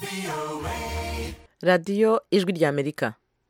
radiyo ijwi ry'amerika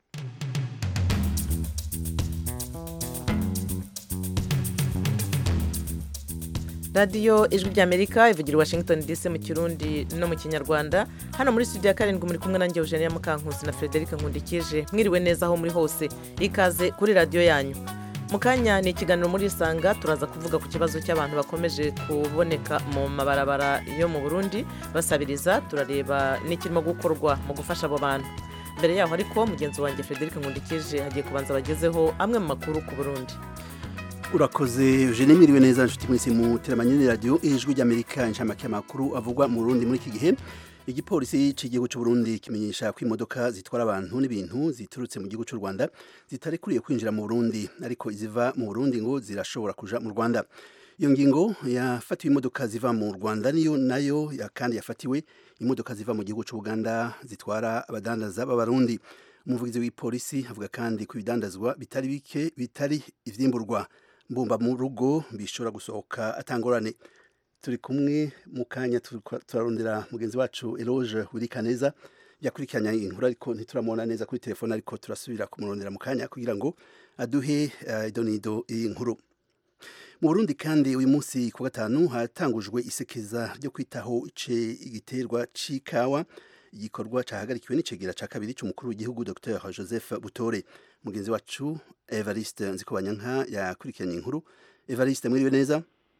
radiyo ijwi ry'amerika ivugira i washington dc mu kirundi no mu kinyarwanda hano muri studio ya karindwi muri kumwe nanjye eugenia mukankusi na frederic nkundikije mwiriwe neza aho muri hose ikaze kuri radiyo yanyu mu kanya ni ikiganiro muri isanga turaza kuvuga ku kibazo cy'abantu bakomeje kuboneka mu mabarabara yo mu burundi basabiriza turareba n'ikirimo gukorwa mu gufasha abo bantu mbere yaho ariko mugenzi wanjye frederic nkundikije hagiye kubanza bagezeho amwe mu makuru ku burundi urakoze eugene mwiriwe neza nshuti mwese mu teramanyene radiyo ijwi ry'amerika inshamake y'amakuru avugwa mu burundi muri iki gihe igipolisi cy'igihugu cy'u Burundi kimenyesha ko imodoka zitwara abantu n'ibintu ziturutse mu gihugu cy'u Rwanda zitarekuriye kwinjira mu Burundi ariko iziva mu Burundi ngo zirashobora kuja mu Rwanda iyo ngingo yafatiwe imodoka ziva mu Rwanda niyo nayo ya kandi yafatiwe imodoka ziva mu gihugu cy'u Uganda zitwara abadandaza b'abarundi umuvugizi w'ipolisi avuga kandi ku bidandazwa bitari bike bitari ivyimburwa mbumba mu rugo bishobora gusohoka atangorane turi kumwe mu kanya turarondera mugenzi wacu Eloge Wirikaneza yakurikiranye inkuru ariko ntituramubona neza kuri telefone ariko turasubira kumurondera mu kanya kugira ngo aduhe uh, idonido iyi nkuru mu Burundi kandi uyu munsi ku gatanu hatangujwe isekeza ryo kwitaho ice igiterwa c'ikawa igikorwa cahagarikiwe n'icegera ca kabiri c'umukuru w'igihugu Dr Joseph Butore mugenzi wacu Evariste Nzikobanyanka yakurikiranye inkuru Evariste mwiriwe neza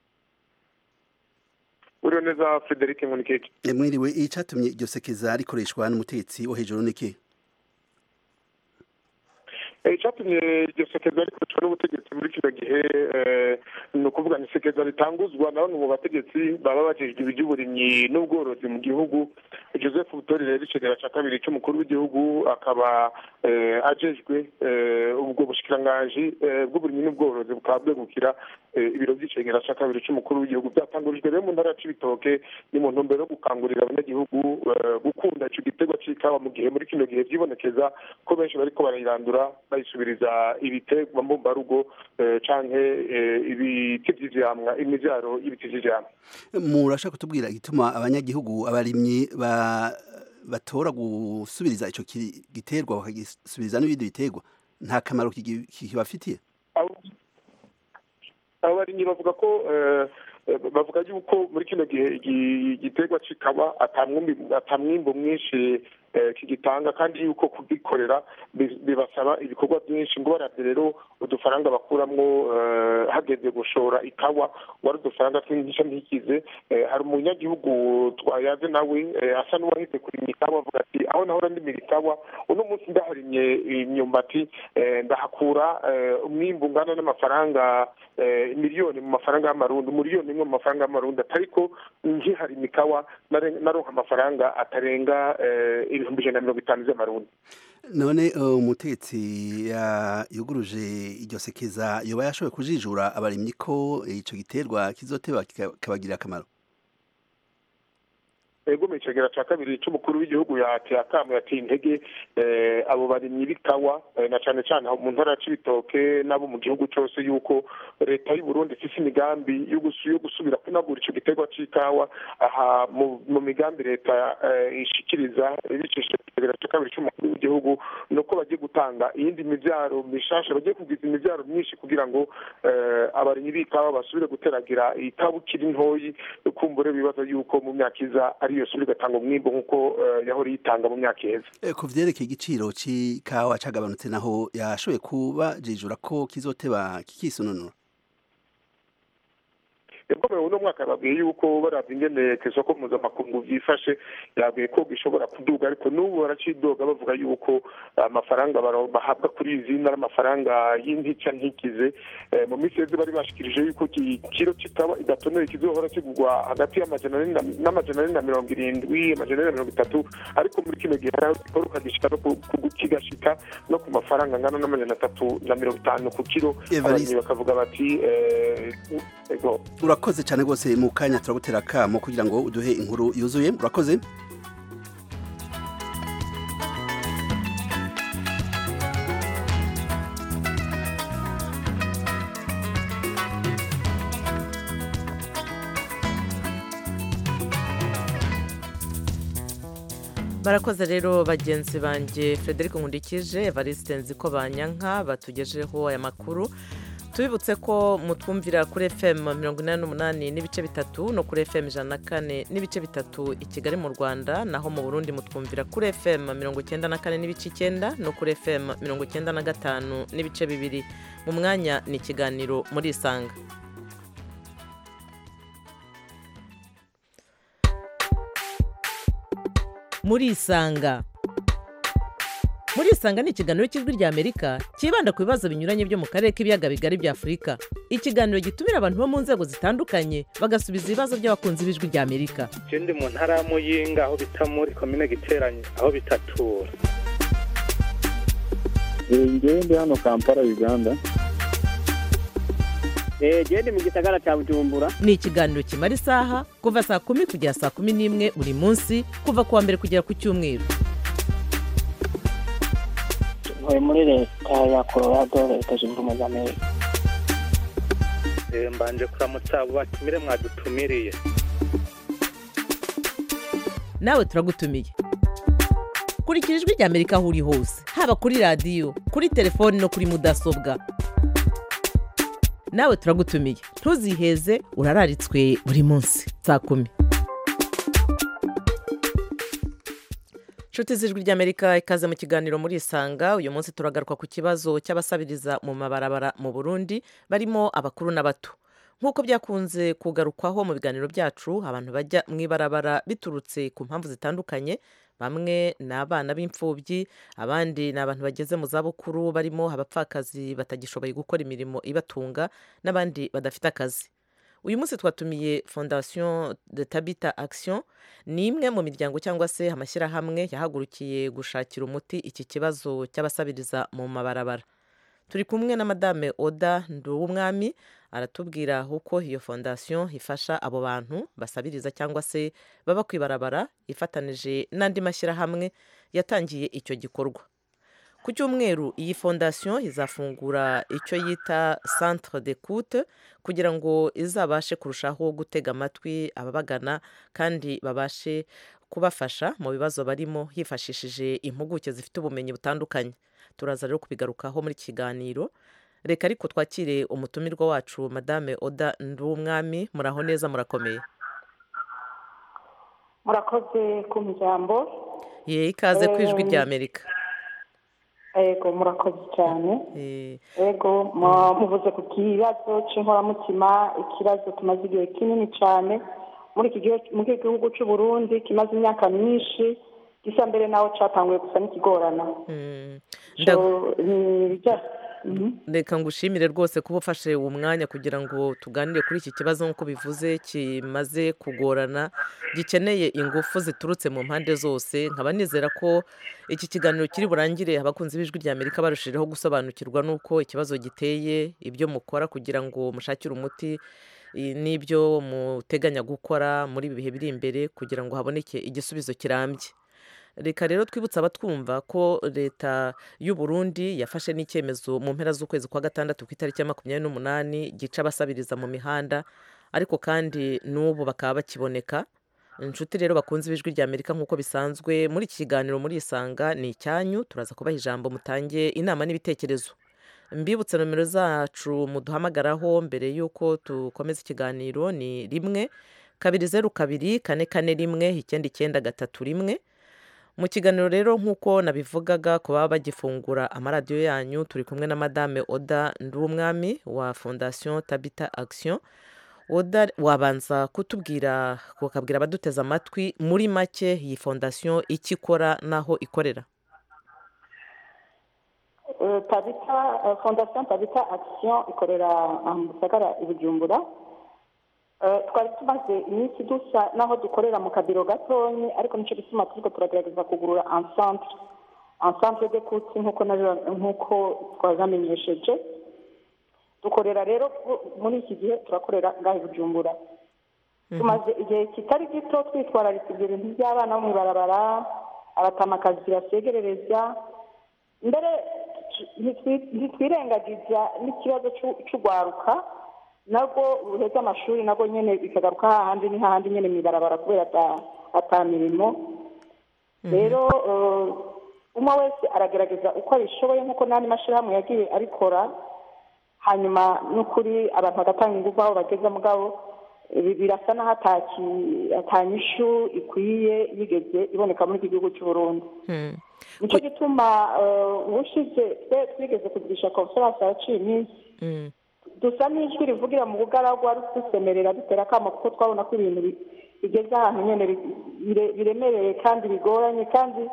uriho neza frederic nkunikeke mwiriwe icyatumye iryo sekeza rikoreshwa n'umutegetsi wo hejuru niki icyatumye iryo sekeza rikoreshwa n'ubutegetsi muri kino gihe ni ukuvuga ni sekeza ritanguzwa na bamwe mu bategetsi baba bajejwe iby'uburimyi n'ubworozi mu gihugu joseph butore rero icegera cya kabiri cy'umukuru w'igihugu akaba ajejwe ubwo bushikiranganji bw'uburimyi n'ubworozi bukaba bwegukira ibiro by'icegera cya kabiri cy'umukuru w'igihugu byatangurijwe rero mu ntara y'ibitoke ni mu ntumbero yo gukangurira abanyagihugu gukunda icyo giterwa cy'ikawa mu gihe muri kino gihe byibonekeza ko benshi bariko barayirandura bayisubiriza ibiterwa mbumbarugo canke ibiti vy'ivyamwa imivyaro y'ibiti vy'ivyamwa murashaka kutubwira igituma abanyagihugu abarimyi ba batora gusubiriza ico giterwa bakagisubiriza n'ibindi biterwa nta kamaro kibafitiye abo barimyi bavuga ko bavuga yuko muri kino gihe igiterwa kikaba atamwimbo mwinshi kigitanga kandi yuko kugikorera bibasaba ibikorwa byinshi ngo baravye rero udufaranga bakuramwo hageze gushora ikawa wari udufaranga twingisha ntikize hari umunyagihugu twayaze nawe asa n'uwahise kurima ikawa avuga ati aho nahora ndimira ikawa uno munsi ndaharimye imyumbati ndahakura umwimbu ungana n'amafaranga miliyoni mu mafaranga y'amarundi miliyoni imwe mu mafaranga y'amarundi atariko nkiharima ikawa naronka amafaranga atarenga ibihumbi ijana na mirongo itanu by'amarundi none umutegetsi yuguruje iryo sekeza yoba yashoboye kujijura abarimyi ko ico giterwa kizoteba kikabagirira akamaro ego mu icegera cya kabiri cy'umukuru w'igihugu yateye akamu yateye intege abo barimyi b'ikawa na cyane cyane mu ntara y'ibitoke n'abo mu gihugu cyose yuko leta y'u Burundi ifite imigambi yo gusubira kunagura icyo giterwa cy'ikawa aha mu migambi leta ishikiriza ibicishije mu icegera cya kabiri cy'umukuru w'igihugu ni uko bagiye gutanga iyindi mibyaro mishasha bagiye kugwiza imibyaro myinshi kugira ngo abarimyi b'ikawa basubire guteragira ikawa ukiri ntoyi kumbure bibaza yuko mu myaka iza ari iyo sura igatanga umwimbo nk'uko yahora yitanga mu myaka iheze ku vyerekeye igiciro c'ikawa cagabanutse naho yashoboye kuba jijura ko kizoteba kikisununura yakomewe uno mwaka babwiye yuko baravye ingene ku isoko mpuzamakungu vyifashe yabwiye ko gishobora kuduga ariko n'ubu baracidoga bavuga yuko amafaranga bahabwa kuri izi ari amafaranga y'intica ntikize mu minsi yeze bari bashikirije yuko ikiro kikaba idatonoye kizohora kigurwa hagati n'amajana ane na mirongo irindwi amajana ane na mirongo itatu ariko muri kino gihe hariho gikora kigashika no kigashika no ku mafaranga angana n'amajana atatu na mirongo itanu ku kiro abarimyi bakavuga bati urakoze cyane rwose mu kanya turagutera akamo kugira ngo uduhe inkuru yuzuye urakoze barakoze rero bagenzi banjye frederic nkundikije evariste nziko banyanka batugejeho aya makuru tubibutse ko mutwumvira kuri fm mirongo inani n'umunani n'ibice bitatu no kuri fm ijana na kane n'ibice bitatu i kigali mu rwanda naho mu burundi mutwumvira kuri fm mirongo icyenda na kane n'ibice icyenda no kuri fm mirongo icyenda na gatanu n'ibice bibiri mu mwanya ni ikiganiro muri isanga muri isanga muri isanga ni ikiganiro cy'ijwi rya amerika cyibanda ku bibazo binyuranye byo mu karere k'ibiyaga bigari bya afurika ikiganiro gitumira abantu bo mu nzego zitandukanye bagasubiza ibibazo by'abakunzi b'ijwi rya amerika je ndi mu ntara ya muyinga aho bita muri komine giteranye aho bitatura ngewe ndi hano kampala uganda genda mu gisagara cya bujumbura ni ikiganiro kimara isaha kuva saa kumi kugera saa kumi n'imwe buri munsi kuva ku wa mbere kugera ku cyumweru ntuye muri leta ya colorado leta zunze ubumwe za amerika Eh, mbanje kuramutsa abo batumire mwadutumiriye nawe turagutumiye kurikira ijwi rya amerika aho uri hose haba kuri radiyo kuri telefoni no kuri mudasobwa nawe turagutumiye ntuziheze urararitswe buri munsi saa kumi inshuti z'ijwi ry'amerika ikaze mu kiganiro muri isanga uyu munsi turagaruka ku kibazo cy'abasabiriza mu mabarabara mu burundi barimo abakuru n'abato nk'uko byakunze kugarukwaho mu biganiro byacu abantu bajya mu ibarabara biturutse ku mpamvu zitandukanye bamwe ni abana b'imfubyi abandi ni abantu bageze mu zabukuru barimo abapfakazi batagishoboye gukora imirimo ibatunga n'abandi badafite akazi uyu munsi twatumiye fondation de tabita action ni imwe mu miryango cyangwa se amashyirahamwe yahagurukiye gushakira umuti iki kibazo cy'abasabiriza mu mabarabara turi kumwe na madame oda nduwumwami aratubwira uko iyo fondation ifasha abo bantu basabiriza cyangwa se baba ku ibarabara ifatanije n'andi mashyirahamwe yatangiye icyo gikorwa ku cyumweru iyi fondation izafungura icyo yita centre d'écoute kugira ngo izabashe kurushaho gutega amatwi ababagana kandi babashe kubafasha mu bibazo barimo hifashishije impuguke zifite ubumenyi butandukanye turaza rero kubigarukaho muri iki kiganiro reka ariko twakire umutumirwa wacu madame oda nduwumwami muraho neza murakomeye murakoze ku ijambo ye ikaze ku ijwi rya amerika yego murakoze cyane Eh, yego mu- muvuze ku kibazo cy'inkoramutima ikibazo tumaze igihe kinini cyane muri iki gihe muri iki gihugu cy'u Burundi kimaze imyaka myinshi gisa mbere naho cyatanguye gusa n'ikigorana mm, So, nda- ni ibijya- Mhm. reka ngushimire rwose kuba ufashe uwo mwanya kugira ngo tuganire kuri iki kibazo nk'uko bivuze kimaze kugorana gikeneye ingufu ziturutse mu mpande zose nkaba nizera ko iki kiganiro kiri burangire abakunzi b'ijwi rya amerika barushijeho gusobanukirwa n'uko ikibazo giteye ibyo mukora kugira ngo mushakire umuti i- n'ibyo muteganya gukora muri ibi bihe biri imbere kugira ngo haboneke igisubizo kirambye reka rero twibutse abatwumva ko leta y'u Burundi yafashe n'icyemezo mu mpera z'ukwezi kwa gatandatu ku itariki ya makumyabiri n'umunani gica abasabiriza mu mihanda ariko kandi n'ubu bakaba bakiboneka inshuti rero bakunze ibijwi rya amerika nk'uko bisanzwe muri iki kiganiro muri isanga ni icyanyu turaza kubaha ijambo mutange inama n'ibitekerezo mbibutse nomero zacu muduhamagaraho mbere y'uko dukomeza ikiganiro ni rimwe kabiri zeru kabiri kane kane rimwe icyenda icyenda gatatu rimwe mu kiganiro rero nk'uko nabivugaga ku baba bagifungura amaradiyo yanyu turi kumwe na madame oda nduwumwami wa fondation tabita action oda wabanza kutubwira ukabwira abaduteze amatwi muri make iyi fondation icyo ikora n'aho ikorera Eh, tabita eh, fondation tabita action ikorera aha mu gisagara i bujumbura Eh, twari tumaze iminsi dusa n'aho dukorera mu kabiro gatonyi ariko nicyo gituma turiko turagerageza kugurura encentre encentre de kuti nk'uko nabi- nk'uko twabamenyesheje dukorera rero ku- muri iki gihe turakorera ngaho i bujumbura tumaze igihe kitari gito twitwararitse ibyo bintu by'abana bo mu ibarabara abatamakazi basegerereza mbere ntitwi- ntitwirengagiza n'ikibazo c'u- c'ugwaruka nabwo ruheza amashuri nabwo nyene bikagaruka hahandi ni hahandi nyene mw'ibarabara kubera ata- ata mirimo rero eh, umwe wese aragerageza uko abishoboye nk'uko n'andi mashyirahamwe yagiye abikora hanyuma n'ukuri abantu bagatanga ingufu aho bageze mugabo ibi birasa n'aho ataki- atanyishu ikwiye yigeze iboneka muri iki gihugu cy'u Burundi Mm. nicyo gituma eh, ubushize twe twigeze kugirisha conference yaciye iminsi Mm. dusa n'ijwi rivugira mu bugaragwa dusemerera dutera akamo kuko twabona ko ibintu bi- bigeze ahantu nyine bi- bire- biremereye kandi bigoranye kandi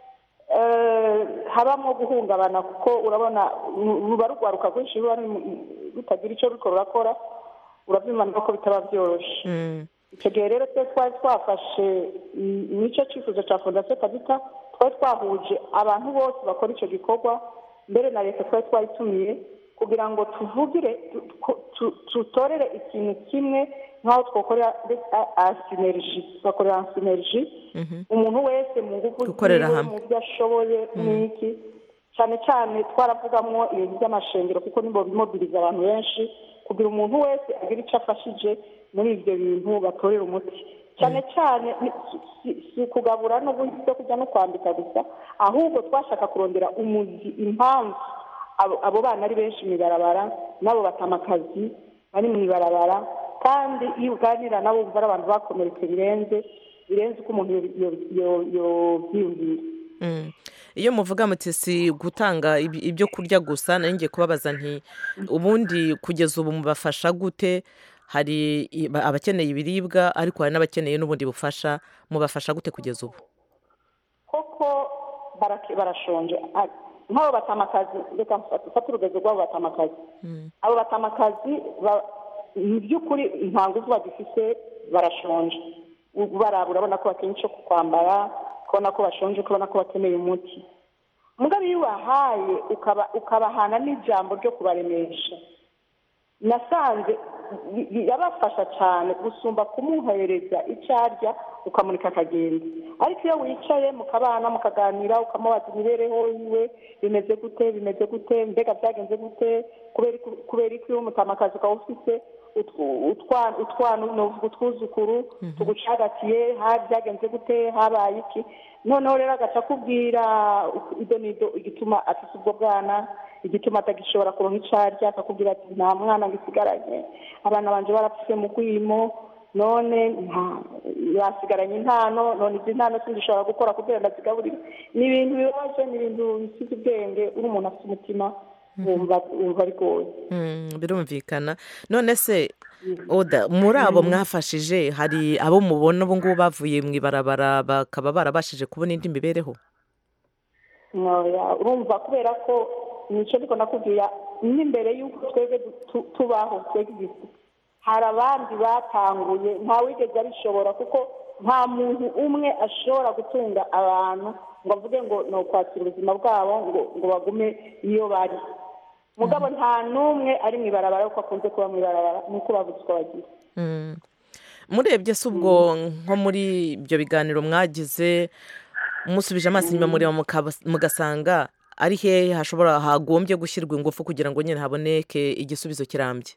eh, habamo guhungabana kuko urabona ru- ruba rugwaruka rwinshi ruba ruri- rutagira icyo ruriko rurakora urabyumva ko bitaba byoroshye Mm. icyo gihe rero twe twari twafashe mm, nicyo cyifuzo cya fondasiyo kabita twari twahuje abantu bose bakora icyo gikorwa mbere na leta twari twayitumiye kugira ngo tuvugire tu- tu- tu- tutorere ikintu kimwe nk'aho twakorera asineriji tugakorera asineriji Mhm. umuntu wese mu ngufu Gukorera ziwe, hamwe. mu byo ashoboye n'iki cyane cyane twaravugamo ibintu by'amashengero kuko nibo bimobiriza abantu benshi kugira umuntu wese agira icyo afashije muri ibyo bintu batorera umuti cyane cyane ni- si- si- si ukugabura no guha ibyo kurya no kwambika gusa ahubwo twashaka kurondera umuzi impamvu abo- abo bana ari benshi mu ibarabara n'abo batamakazi bari mu ibarabara kandi iyo uganira nabo wumva ari abantu bakomeretse birenze birenze uko umuntu yo- yo- yo- yobyiyumvira Mm. iyo muvuga muti si gutanga ibi- ibyo kurya gusa nari ngiye kubabaza nti ubundi kugeza ubu mubafasha gute hari i- ba- abakeneye ibiribwa ariko hari n'abakeneye n'ubundi bufasha mubafasha gute kugeza ubu koko barake- barashonje Ah, nk'abo batamakazi reka mfate urugero rw'abo batamakazi abo batamakazi ba- mu by'ukuri nta ngufu bagifite barashonje ubu baraba urabona ko bakeneye icyo kwambara ukabona ko bashonje ukabona ko bakeneye umuti mugabo iyo ubahaye ukaba- ukabahana n'ijambo ryo kubaremesha nasanze bi- bi- yabafasha cyane gusumba kumuhereza icyo arya ukamurika akagenda ariko iyo wicaye mukabana mukaganira ukamubaza imibereho yiwe bimeze gute bimeze gute mbega byagenze gute kubera iki- kubera iki iyo umutamakazi ukaba ufite utwu- utwa- utwana novuga utwuzukuru tugucagatiye ha byagenze gute habaye iki noneho rero agaca akubwira ido n'ido igituma afite ubwo bwana igituma atagishobora kuronka icyo arya akakubwira ati nta mwana ngisigaranye abana banje barapfuye mu rwimo none nta basigaranye intano none izi ntano sindishobora gukora kugira ngo ndazigaburire ni ibintu bibabaje ni ibintu bisize ubwenge uri umuntu afite umutima wumva wumva bigoye Mm, birumvikana none se oda muri abo mwafashije hari abo mubona ubu ngubu bavuye mu ibarabara bakaba barabashije kubona indi mibereho Oya, urumva kubera ko nicyo ariko nakubwira n'imbere y'uko twebwe tu- tubaho twebwe igifu hari abandi batanguye nta wigeze abishobora kuko nta muntu umwe ashobora gutunga abantu ngo avuge ngo ni ukwakira ubuzima bwabo ngo ngo bagume iyo bari mugabo nta n'umwe ari mu ibarabara kuko akunze kuba mu ibarabara nuko babuze uko bagira Mm. murebye se ubwo nko muri ibyo biganiro mwagize musubije amaso inyuma mureba mukaba- mugasanga ari hehe hashobora hagombye gushyirwa ingufu kugira ngo nyine haboneke igisubizo kirambye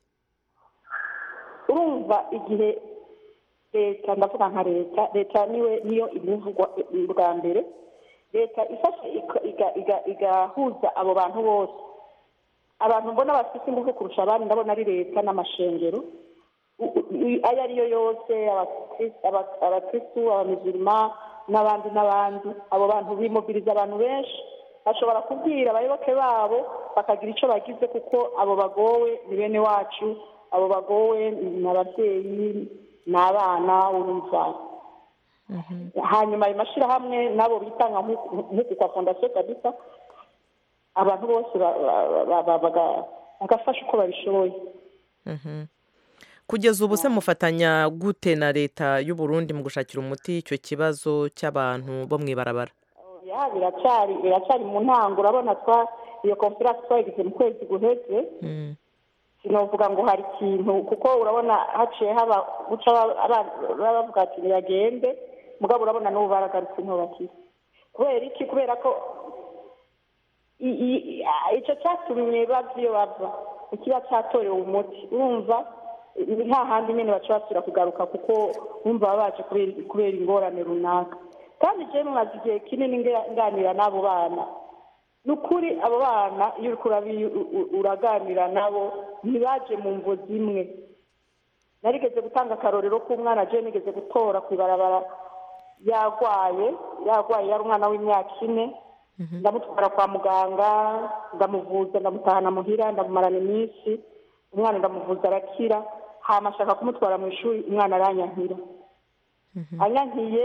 urumva igihe leta ndavuga nka leta leta niwe niyo ibivugwa bwa mbere leta ifashe ika- iga- iga- igahuza abo bantu bose abantu mbona bafite ingufu kurusha abandi ndabona ari leta n'amashengero U- u- ayo ari yo yose abakris- aba- abakristu abamizirima n'abandi n'abandi abo bantu bimobiriza abantu benshi bashobora kubwira abayoboke babo bakagira icyo bagize kuko abo bagowe ni bene wacu abo bagowe ni ababyeyi ni abana urumva hanyuma ayo mashyirahamwe n'abo bitanga nk'uku nk'uku kwa fondasiyo kabisa abantu bose ba- ba- ba- ba- baga- bagafasha uko babishoboye Mhm. kugeza ubu se mufatanya gute na leta y'u Burundi mu gushakira umuti icyo kibazo cy'abantu bo mu ibarabara ya biracyari biracyari mu ntango urabona twa iyo konferanse twayigize mu kwezi guheze Mm. sinavuga ngo hari ikintu kuko urabona haciye haba guca aba- abana baba bavuga ati ntibagende mugabo urabona n'ubu baragarutse ntibakire kubera iki kubera ko i- i- i- a- icyo cyatumye bava iyo bava ikiba cyatorewe umuti urumva ni hahandi nyine baca basubira kugaruka kuko bumva baba baje kubera kubera ingorane runaka kandi jewe mwazi igihe kinini nge- nganira n'abo bana ni ukuri abo bana iyo uriko urabi- u- u- uraganira nabo ntibaje mu mvo zimwe narigeze gutanga akarorero k'umwana jewe nigeze gutora ku ibarabara yarwaye yarwaye yari umwana w'imyaka ine ndamutwara kwa muganga ndamuvuza ndamutahana muhira ndamumarana iminsi umwana ndamuvuza arakira hama ashaka kumutwara mu ishuri umwana aranyankira anyankiye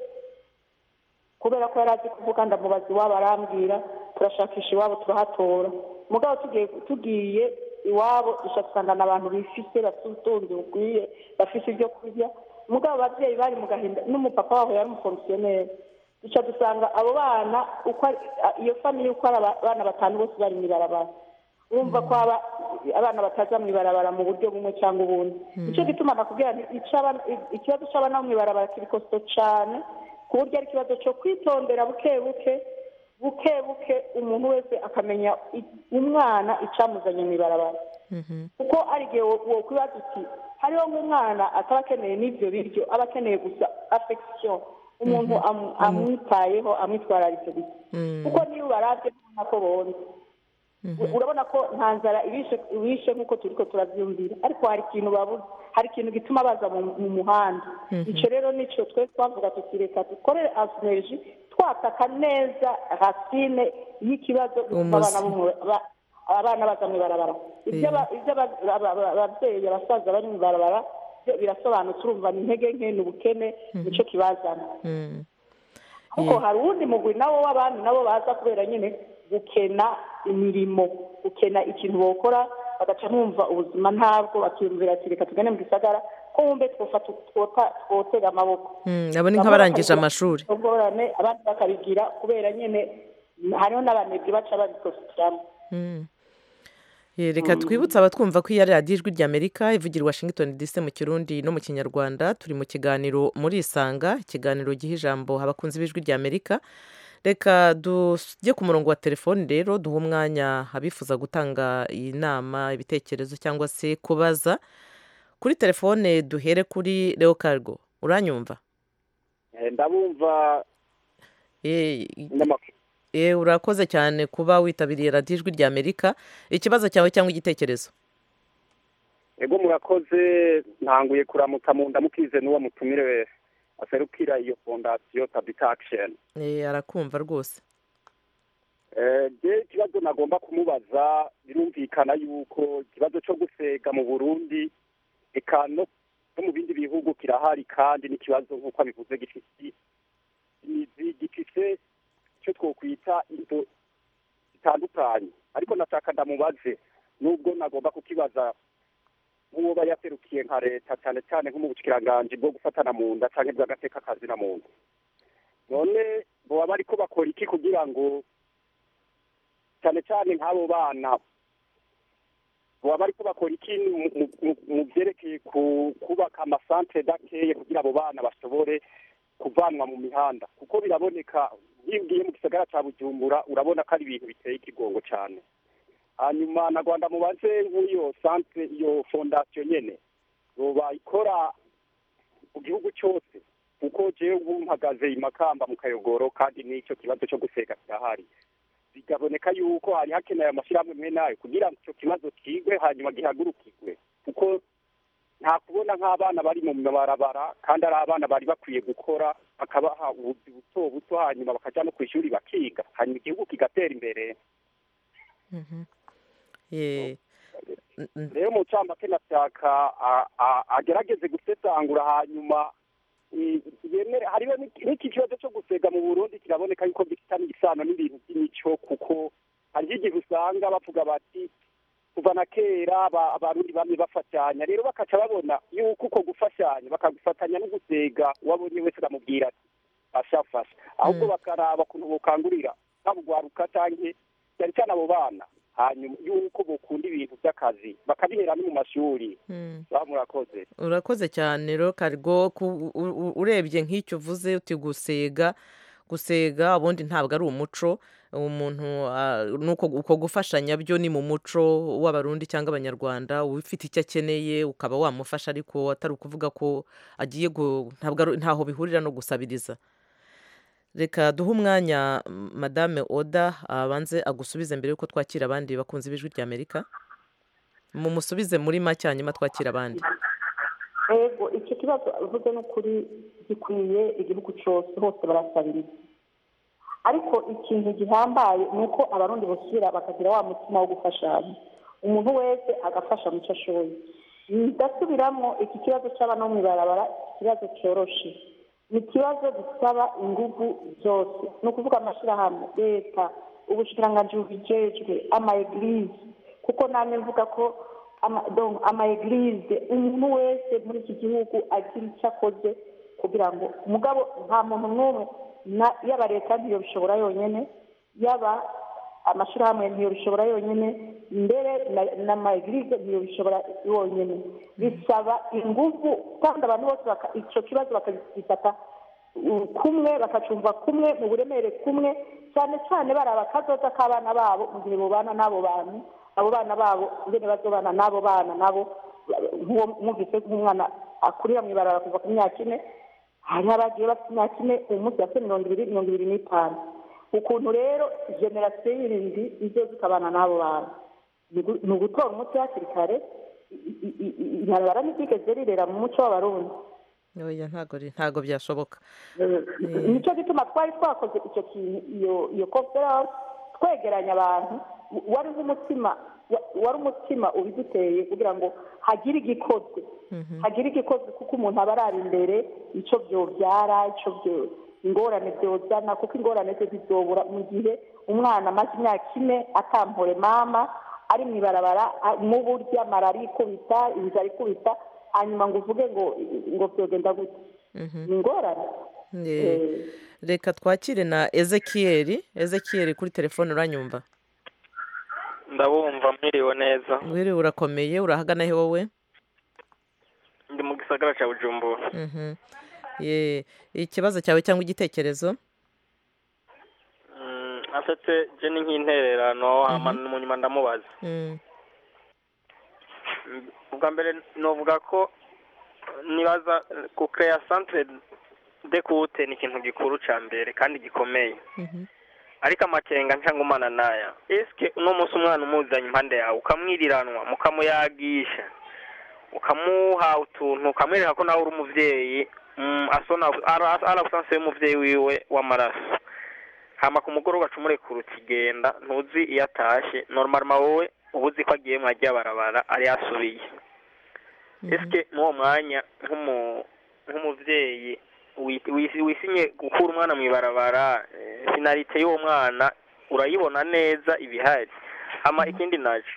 kubera ko yari azi kuvuga ndamubaza iwabo arambwira turashakisha iwabo turahatora mugabo tugiye tugiye iwabo dusanga abantu bifise bafite ubutunzi bukwiye bafise ibyo kurya mugabo ababyeyi bari mu gahinda n'umupapa wabo yari umufomisiyoneri duca dusanga abo bana uko ari- iyo famiye uko ari abana batanu bose bari mu ibarabara urumva ko aba- abana bataza mu ibarabara mu buryo bumwe cyangwa ubundi nicyo gituma nakubwira nti ico abana- ikibazo cy'abana bo mu ibarabara kiri kosto cyane ku buryo ari ikibazo cyo kwitondera buke buke buke buke umuntu wese akamenya i- umwana icamuzanye mu ibarabara kuko ari igihe wo- wokwibaza uti hariho nk'umwana ataba akeneye n'ibyo biryo aba akeneye gusa affection umuntu amu- amwitayeho amwitwararitse gusa kuko niyo ubarabye ubona ko bonze urabona ko nta nzara ibishe ibishe nk'uko turi ko turabyumvira ariko hari ikintu babuze hari ikintu gituma baza mu mu muhanda icyo rero nicyo twe twavuga tuti reka dukorere asineriji twataka neza racine y'ikibazo gituma Umuzi. abana bo mu- ba- abana baza mu ibarabara ibyo aba- ibyo aba- aba- aba- ababyeyi abasaza bari mu ibarabara byo birasobanutse urumva ni intege nke ni ubukene nicyo kibazana Mm. ariko hari uwundi mugwi nawo w'abandi nabo baza kubera nyine gukena imirimo gukena ikintu bokora bagaca bumva ubuzima ntabwo bakiyumvira ati reka tugane mu gisagara ko wumve twofata twota- twotega amaboko Mm, abo ni nk'abarangije amashuri ubworane abandi bakabigira kubera nyine hariho n'abanebwe baca babikofitiramo Mm. Eh, reka twibutse abatwumva ko iyi ari radiyo ijwi ry'amerika ivugira i washington dc mu kirundi no mu kinyarwanda turi mu kiganiro muri isanga ikiganiro giha ijambo abakunzi b'ijwi ry'amerika reka tujye ku murongo wa telefoni rero duhe umwanya abifuza gutanga inama ibitekerezo cyangwa se kubaza kuri telefone duhere kuri leo cargo uranyumva Eh, ndabumva Eh, n'amakuru Eh, urakoze cyane kuba witabiriye radiyo ijwi ry'amerika ikibazo cyawe cyangwa igitekerezo ego murakoze ntanguye kuramuka mu ndamukize n'uwo mutumire aserukira iyo fondasiyo tabita akisheni Eh, arakumva rwose je ikibazo nagomba kumubaza birumvikana yuko ikibazo cyo gusega mu burundi eka no no mu bindi bihugu kirahari kandi n'ikibazo nk'uko abivuze gifite imizi gifite icyo twokwita into zitandukanye ariko nashaka ndamubaze nubwo nagomba kukibaza nk'uwo aba yaserukiye nka leta cyane cyane nko mu bushikiranganje bwo gufatana mu nda cyangwa bw'agateka kazi na muntu none boba bariko bakora iki kugira ngo cyane cyane nk'abo bana boba bariko bakora iki mu- mu- mu- mu byerekeye ku- kubaka amasantere dakeye kugira abo bana bashobore kuvanwa mu mihanda kuko biraboneka iyo ugiye mu gisagara cya bujumbura urabona ko ari ibintu biteye ikigongo cyane hanyuma na rwanda mubaze nk'iyo santere iyo fondasiyo nyene yoba ikora mu gihugu cyose kuko jewe ubu mpagaze i makamba mu kayogoro kandi n'icyo kibazo cyo guseka kirahari bikaboneka yuko hari hakenewe amashyirahamwe mwe nayo kugira ngo icyo kibazo kigwe hanyuma gihagurukirwe kuko nta kubona nk'abana bari mu mabarabara kandi ari abana bari bakwiye gukora bakabaha ubuzi buto buto hanyuma bakajya no ku ishuri bakiga hanyuma igihugu kigatera imbere Mhm. Eh, n- n- rero mu ncamake nashaka a- a- agerageze gusesangura hanyuma i- yemere hariho n'iki n'iki kibazo cyo gusega mu burundi kiraboneka yuko gifitanye isano n'ibintu by'imico kuko hariho igihe usanga bavuga bati kuva na kera aba- abarundi bamwe bafatanya rero bakaca babona yuko uko gufashanya bakagufatanya no gusega uwabonye wese akamubwira ati ashafasha ahubwo bakaraba ukuntu bukangurira babugwaruka canke cyane cyane abo bana hanyuma yuko bukunda ibintu by'akazi bakabihera no mu mashuri mm. baba murakoze urakoze cyane rero karigo ku- u- u- urebye nk'icyo uvuze uti gusega gusega ubundi ntabwo ari umuco umuntu ah, nuko uko gufashanya byo ni mu muco w'abarundi cyangwa abanyarwanda ufite icyo akeneye ukaba wamufasha ariko atari ukuvuga ko agiye gu- ntabwo ari- ntaho bihurira no gusabiriza reka duhe umwanya mm, madame oda abanze agusubize mbere y'uko twakira abandi bakunze b'ijwi rya amerika mumusubize muri make hanyuma twakira abandi ego icyo kibazo uvuze n'ukuri gikwiye igihugu cyose hose barasabiriza ariko ikintu gihambaye ni uko abarundi basubira bakagira wa mutima wo gufashanya umuntu wese agafasha mu cyo ashoboye ndasubiramo iki kibazo cy'abana bo mu ibarabara ikibazo cyoroshe ni ikibazo gisaba ingufu zose ni ukuvuga amashyirahamwe leta ubushikiranganji bubijejwe ama egilize kuko namwe mvuga ko ama- donc ama egilize umuntu wese muri iki gihugu agira icyo akoze kugira ngo mugabo nta muntu n'umwe na- yaba leta ntiyobishobora yonyine yaba amashyirahamwe ntiyobishobora yonyine mbere na- n'ama egilize ntiyobishobora yonyine bisaba ingufu kandi abantu bose baka- icyo kibazo bakagifata uh, kumwe bakacumva kumwe mu buremere kumwe cyane cyane baraba akazoza k'abana babo mu gihe bubana n'abo bantu abo bana babo ingene bazobana n'abo bana nabo nk'uwo mwumvise nk'umwana akurira mu ibarara kuva ku myaka ine hariho abagiye bafite imyaka ine uyu munsi bafite mirongo ibiri mirongo ibiri n'itanu ukuntu rero generasiyo yindi izo zikabana n'abo bantu ni ugu- ni ugutora umuti hakiri kare i- i- i- i- ibarabara ntiryigeze rirera mu muco w'abarundi oya ntago ri- ntago byashoboka nicyo gituma twari twakoze icyo kintu iyo iyo conference twegeranya abantu wari nk'umutima wa- wari umutima ubiduteye kugira ngo hagire igikozwe hagire igikozwe kuko umuntu aba arara imbere icyo byobyara icyo byo ingorane byozana kuko ingorane ze zizobura mu gihe umwana amaze imyaka ine atampore mama ari mu ibarabara a- mu burya malariya ikubita inzara ikubita hanyuma ngo uvuge ngo ngo byogenda gute ni ingorane Eh, reka twakire na ezekiyeri ezekiyeri kuri telefone uranyumva ndabumva mwiriwe neza wiriwe urakomeye urahagana he wowe ndi mu gisagara cya bujumbura Mhm. Ye, ikibazo cyawe cyangwa igitekerezo Mm, afite je ni nk'intererano hama mu nyuma ndamubaza Mm, Mm, ubwa mbere novuga ko nibaza kucrea centre de kute ni ikintu gikuru ca mbere kandi gikomeye mhm. ariko amakenga ncangumana naya eske uno munsi umwana umuzanye impande yawe ukamwiriranwa mukamuyagisha ukamuha utuntu ukamwereka ko nawe uri umuvyeyi mm, asona ara- arabusanse y'umuvyeyi wiwe w'amaraso hama ku mugoroba ugaca umurekura ukigenda ntuzi iyo atashe normalement wowe uba uzi ko agiye mwajya barabara ari yasubiye eske muri uwo mwanya nk'umu- nk'umuvyeyi wi- wi- wisinye gukura umwana mu ibarabara eh, finalite y'uwo mwana urayibona neza ibihari hama ikindi naco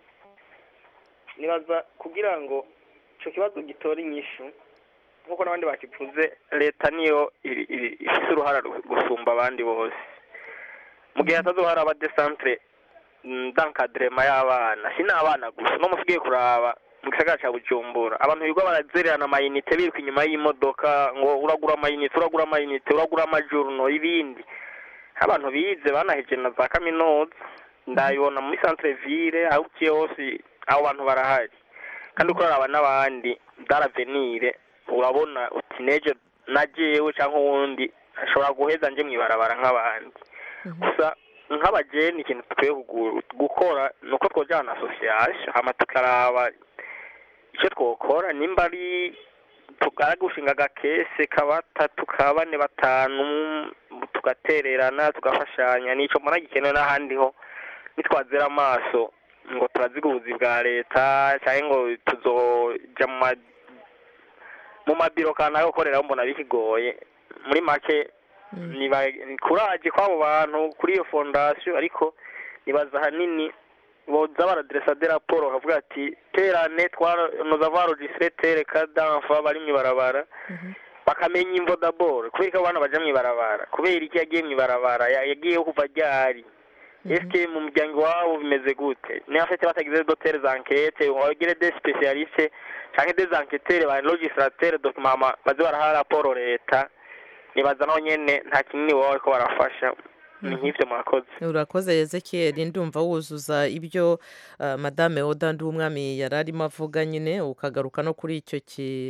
nibaza kugira ngo ico kibazo gitore inyishu nk'uko n'abandi bakivuze leta niyo iri- iri- ifise uruhara ru- gusumba abandi bose mu gihe hatazohari abadesantre d'encadrement y'abana si n'abana gusa no musigaye kuraba mu gisagara ca bujumbura abantu birirwa barazererana amayinite biruka inyuma y'imodoka ngo uragura amayinite uragura amayinite uragura amajurno ibindi abantu bize banaheje na za kaminuza ndabibona muri centre ville aho uciye hose abo bantu barahari kandi uko uraraba n'abandi daravenire urabona uti neje na jewe cyangwa uwundi ashobora guheza nje mw'ibarabara nk'abandi gusa nk'abajeni ikintu dukwiye kugu- gukora ni uko twojana association hama tukaraba icyo twokora nimba ari tugara gushinga agakese ka batatu ka bane batanu tugatererana tugafashanya nico mbona gikenewe n'ahandi ho nitwazira amaso ngo turaziga ubuzi bwa leta cyangwa ngo tuzoja mu ma mu mabiro kanaka gukoreraho mbona bikigoye muri make niba kuraje kw'abo bantu kuri iyo fondasiyo ariko nibaza ahanini boza baraderesa de raporo bakavuga ati terane twanoza varojisire tere kadanfa bari mw'ibarabara bakamenya imvo daboro kubera ko abana baja mw'ibarabara kubera iki yagiye mw'ibarabara ya- yagiyeho kuva ryari eske mu muryango wabo bimeze gute niba afite batagize dotere zankete wagire de specialiste canke des enquêteurs ba legislateur document baze baraha raporo leta nibaza naho nyene nta kinini baba bariko barafasha ni nk'ivyo mwakoze urakoze ezekiyeri ndumva wuzuza ibyo ah, madame oda ndi umwami yari arimo avuga nyine ukagaruka no kuri icyo ki-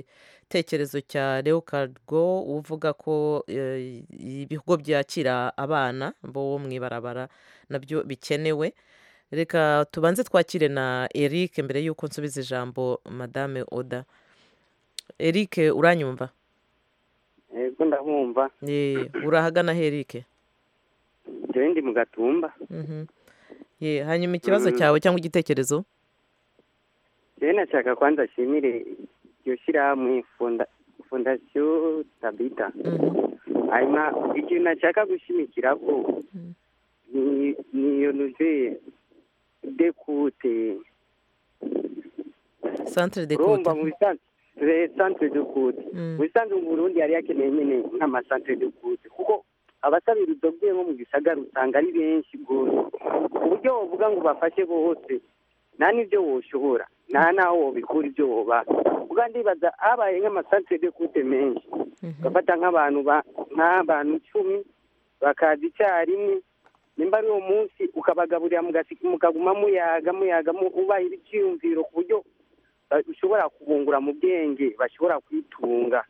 igitekerezo cya leo cargo uvuga ko eh, ibigo byakira abana bo mu ibarabara nabyo bikenewe reka tubanze twakire na eric mbere y'uko nsubiza ijambo madame oda eric uranyumva yego ndabumva Eh, urahagana he eric jewe ndi mu gatumba Mhm. Ye, hanyuma ikibazo Mm. cyawe cyangwa igitekerezo jewe nashaka kwanza ashimire iryo shyirahamwe fonda fondasiyo tabita hanyuma ikintu nashaka gushimikira ko ni ni iyo nuze dekute centre de urumva cote mu bisanzwe centre de cote mu bisanzwe mu burundi yari yakeneye nyine nk'amasantere de cote kuko abasabira udobwe nko mu gisagara usanga ari benshi rwose ku buryo wovuga ngo bafashe bose nta n'ibyo woshobora nta n'aho wobikura ibyo woba ubwa ndibaza habaye nk'amasantere de cote menshi ugafata nk'abantu ba- nk'abantu icumi bakaza icyarimwe nimba ari uwo munsi ukabagaburira mugasi- mukaguma muyaga muyaga mu- ubahira icyiyumviro ku buryo ba- ushobora kubungura mu bwenge bashobora kwitunga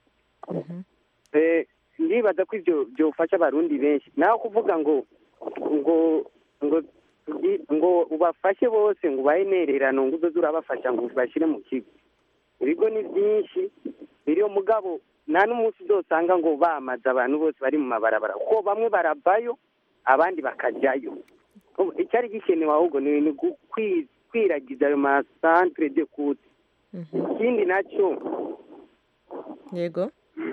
Eh, ndibaza ko ibyo byofasha abarundi benshi naho kuvuga ngo ngo ngo tugi- ngo ubafashe bose ngo ubahe intererano ngo uzoze urabafasha ngo ubashyire mu kigo ibigo ni byinshi biriyo mugabo nta n'umunsi uzosanga ngo bamaze abantu bose bari mu mabarabara kuko bamwe baravayo abandi bakajyayo Ubu icyari gikenewe ahubwo ni ni gu- kwi- kwiragiza ayo masantere de kute ikindi nacyo yego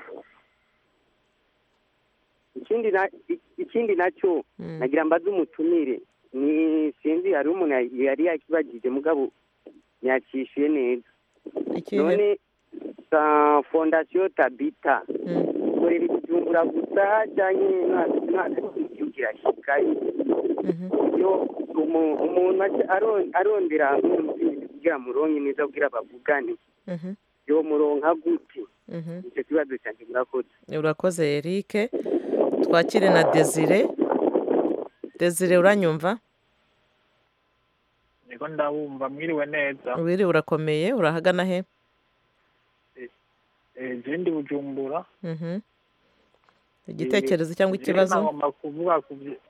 ikindi na i- ikindi nacyo nagira mbaze umutumire ni sinzi hari umuntu yari- yari yakibagije mugabo yakishyuye neza Ikihe? none sa fondasiyo tabita ikorera ibijumbura gusa cyangwa ntabwo igihugu irashikayo iyo umu- umuntu aje aro- arondera nk'umuvugizi kugira muronke neza kugira bavugane Mhm. yo muronka gute Mhm. icyo kibazo cyanjye murakoze urakoze eric twakire na desire desire uranyumva niko ndabumva mwiriwe neza wiri urakomeye urahagana he Eh, je ndi bujumbura Mhm. igitekerezo cyangwa ikibazo nagomba kuvuga ku bye-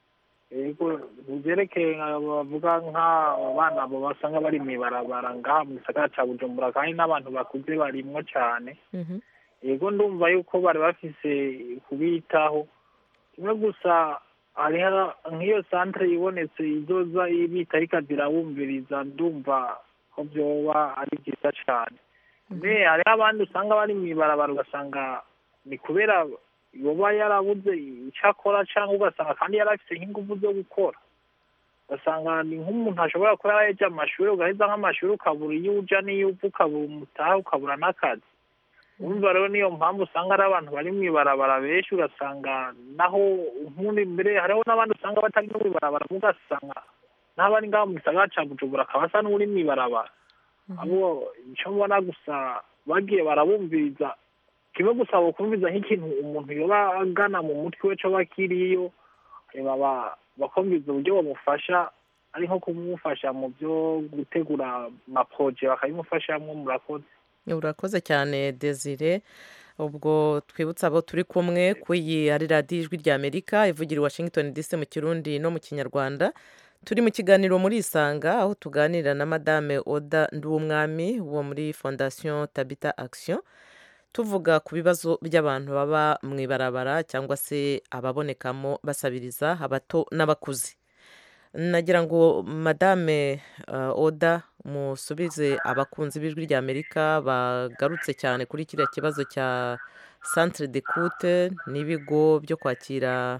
yego byerekeye nka bavuga nk'abana abo basanga bari mu ibarabara ngaha mu gisagara cya bujumbura kandi n'abantu bakuze barimwo cyane Mhm. yego ndumva yuko bari bafise kubitaho kimwe gusa hariho nk'iyo santere ibonetse izoza ibita ikazirabumviriza ndumva ko byoba ari byiza cyane me hariho abandi usanga bari mu ibarabara ugasanga ni kubera yoba yarabuze icyo akora cyangwa ugasanga kandi yari afite nk'ingufu zo gukora ugasanga ni nk'umuntu ashobora kuba yaraheje amashuri ugaheza nk'amashuri ukabura iyo uja n'iyo uva ukabura umutaha ukabura n'akazi urumva rero niyo mpamvu usanga ari abantu bari mu ibarabara benshi ugasanga naho nk'undi mbere hariho n'abandi usanga batari no mu ibarabara ugasanga n'abari ngaho mu gisagara cya bujumbura akaba asa n'uri mu ibarabara abo icyo mbona gusa bagiye barabumviriza kimwe gusa bakumviza nk'ikintu umuntu yoba agana mu mutwe we coba kiriyo baba bakumviza uburyo bamufasha ari nko kumufasha mu byo gutegura amaproje bakabimufashamo murakoze urakoze cyane desire ubwo twibutsa abo turi kumwe ku iyi ari radiyo ijwi rya amerika ivugira i washington dc mu kirundi no mu kinyarwanda turi mu kiganiro muri isanga aho tuganira na madame oda nduwumwami wo muri fondasiyo tabita action tuvuga ku bibazo by'abantu baba mu ibarabara cyangwa se ababonekamo basabiriza abato n'abakuze nagira ngo madame uh, oda musubize abakunzi b'ijwi rya amerika bagarutse cyane kuri kiriya kibazo cya centre de coute n'ibigo byo kwakira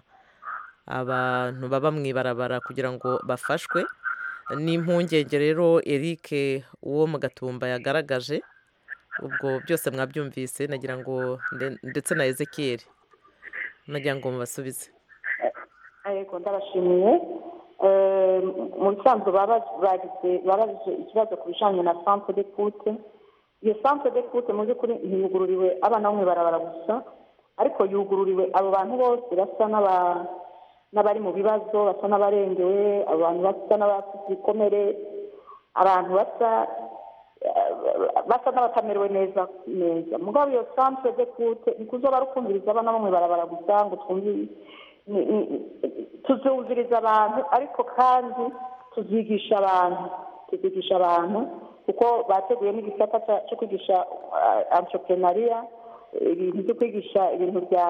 abantu baba mu ibarabara kugira ngo bafashwe n'impungenge rero eric uwo mu gatumba yagaragaje ubwo byose mwabyumvise nagira ngo ndetse na ezekiel nagira ngo mubasubize yego ndabashimiye mu bisanzwe babajije ikibazo ku bijyanye na centre de coute iyo centre de coute mu by'ukuri ntiyugururiwe abana bo mu ibarabara gusa ariko yugururiwe abo bantu bose basa n'abari mu bibazo basa n'abarengewe abantu basa n'abafite ibikomere abantu basa basa n'abatamerewe neza neza mugabo iyo centre de kute ntikuzoba ari ukumviriza abana bo mw'ibarabara gusa ngo twumve tuzumviriza abantu ariko kandi tuzigisha abantu tuzigisha abantu kuko bateguye n'igisata cyo kwigisha entrepreneuria ibintu byo kwigisha ibintu bya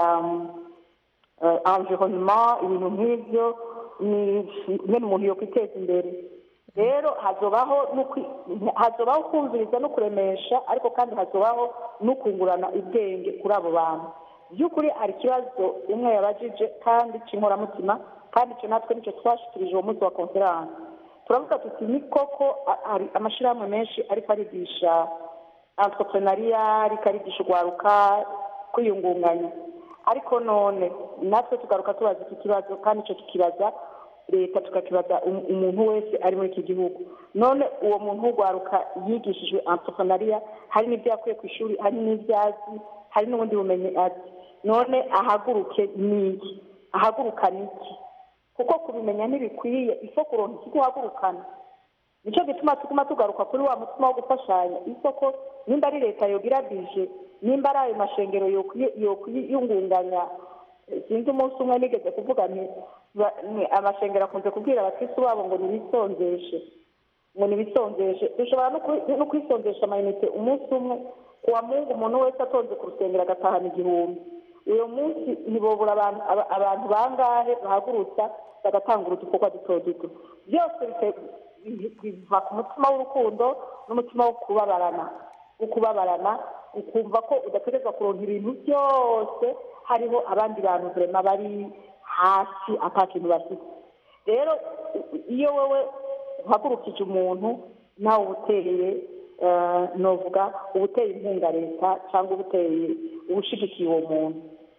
environnement ibintu nk'ibyo ni nyine umuntu yo kwiteza imbere rero hazobaho hazobaho kumviriza no kuremesha ariko kandi hazobaho no kungurana ubwenge kuri abo bantu by'ukuri hari ikibazo umwe yabajije kandi cy'inkoramutima kandi icyo natwe nicyo twashikirije uwo munsi wa konferanse turavuga tuti ni koko hari amashyirahamwe menshi ariko arigisha entrepreneuria ariko arigisha urwaruka kwiyungunganya ariko none natwe tugaruka tubaza iki kibazo kandi icyo tukibaza leta tukakibaza umuntu wese ari muri iki gihugu none uwo muntu w'urwaruka yigishijwe entrepreneuria hari n'ibyo yakuye ku ishuri hari n'ibyo azi hari n'ubundi bumenyi azi none ahaguruke n'iki ahaguruka n'iki kuko kubimenya ntibikwiye isoko kuronka ikigo uhagurukana nicyo gituma tuguma tugaruka kuri wa mutima wo gufashanya isoko nimba ari leta yogira bije nimba ari ayo mashengero yokwiyungunganya sinzi umunsi umwe nigeze kuvuga nti amashengero akunze kubwira abakristu babo ngo nibisonzeshe ngo nibisonzeshe dushobora no kwisonzesha amayinite umunsi umwe ku wa mungu umuntu wese atonze ku rusengero agatahana igihumbi uyu munsi ntibobura abantu bangahe bahagurutsa bagatanga udukorwa duto duto byose biva ku mutima w'urukundo n'umutima wo kubabarana wo kubabarana ukumva ko udategereza kuronka ibintu byose hariho abandi bantu vrema bari hasi ata kintu bafite rero iyo wowe uhagurukije umuntu nawe uba uteye novuga uba uteye inkunga leta cyangwa uba uteye ubushigikiye uwo muntu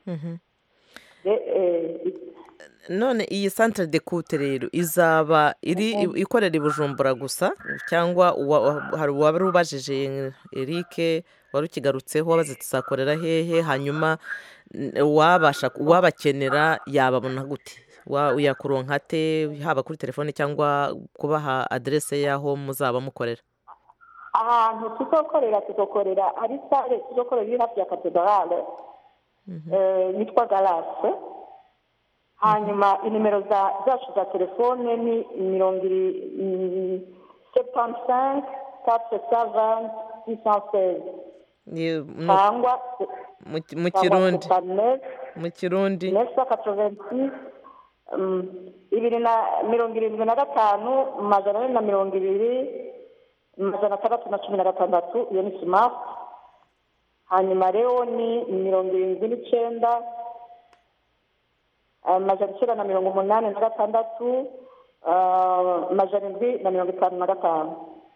none iyi santire de kute rero izaba iri ikorera i bujumbura gusa cyangwa hari uwaba ubajije erike wari ukigarutseho wabaze tuzakorera hehe hanyuma uwabakenera yababona gute yakuronka te haba kuri telefone cyangwa kubaha aderese y'aho muzaba mukorera ahantu tuzokorera tuzokorera hari sale tuzokorera iri hafi ya katedrale yitwa garase hanyuma inimero zacu za telefone ni mirongo iri sepansenke katre savanti sisanseze cyangwa mu kirundi mu kirundi nesa katroventi ibiri na mirongo irindwi na gatanu magana ane na mirongo ibiri magana atandatu na cumi na gatandatu iyo ni simati hanyuma rero ni mirongo irindwi n'icyenda amajana icyenda na mirongo umunani na gatandatu amajana indwi na mirongo itanu na gatanu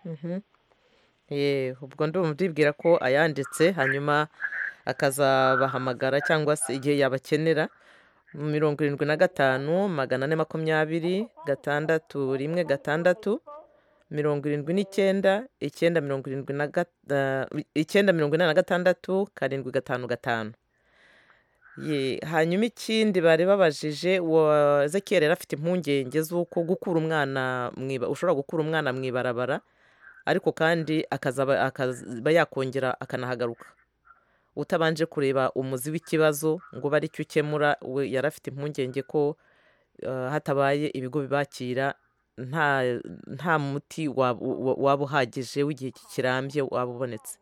ubwo ndumva ndibwira ko ayanditse hanyuma akazabahamagara cyangwa se igihe yabakenera mirongo irindwi na gatanu magana ane makumyabiri gatandatu rimwe gatandatu mirongo irindwi n'icyenda icyenda mirongo irindwi na icyenda mirongo inani na gatandatu karindwi gatanu gatanu hanyuma ikindi bari babajije Ezekiel yari afite impungenge z'uko gukura umwana ushobora gukura umwana mu ibarabara ariko kandi akazaba yakongera akanahagaruka utabanje kureba umuzi w'ikibazo ngo bari cyo ukemura we yari afite impungenge ko hatabaye ibigo bibakira nta muti waba uhagije w'igihe kirambye waba ubonetse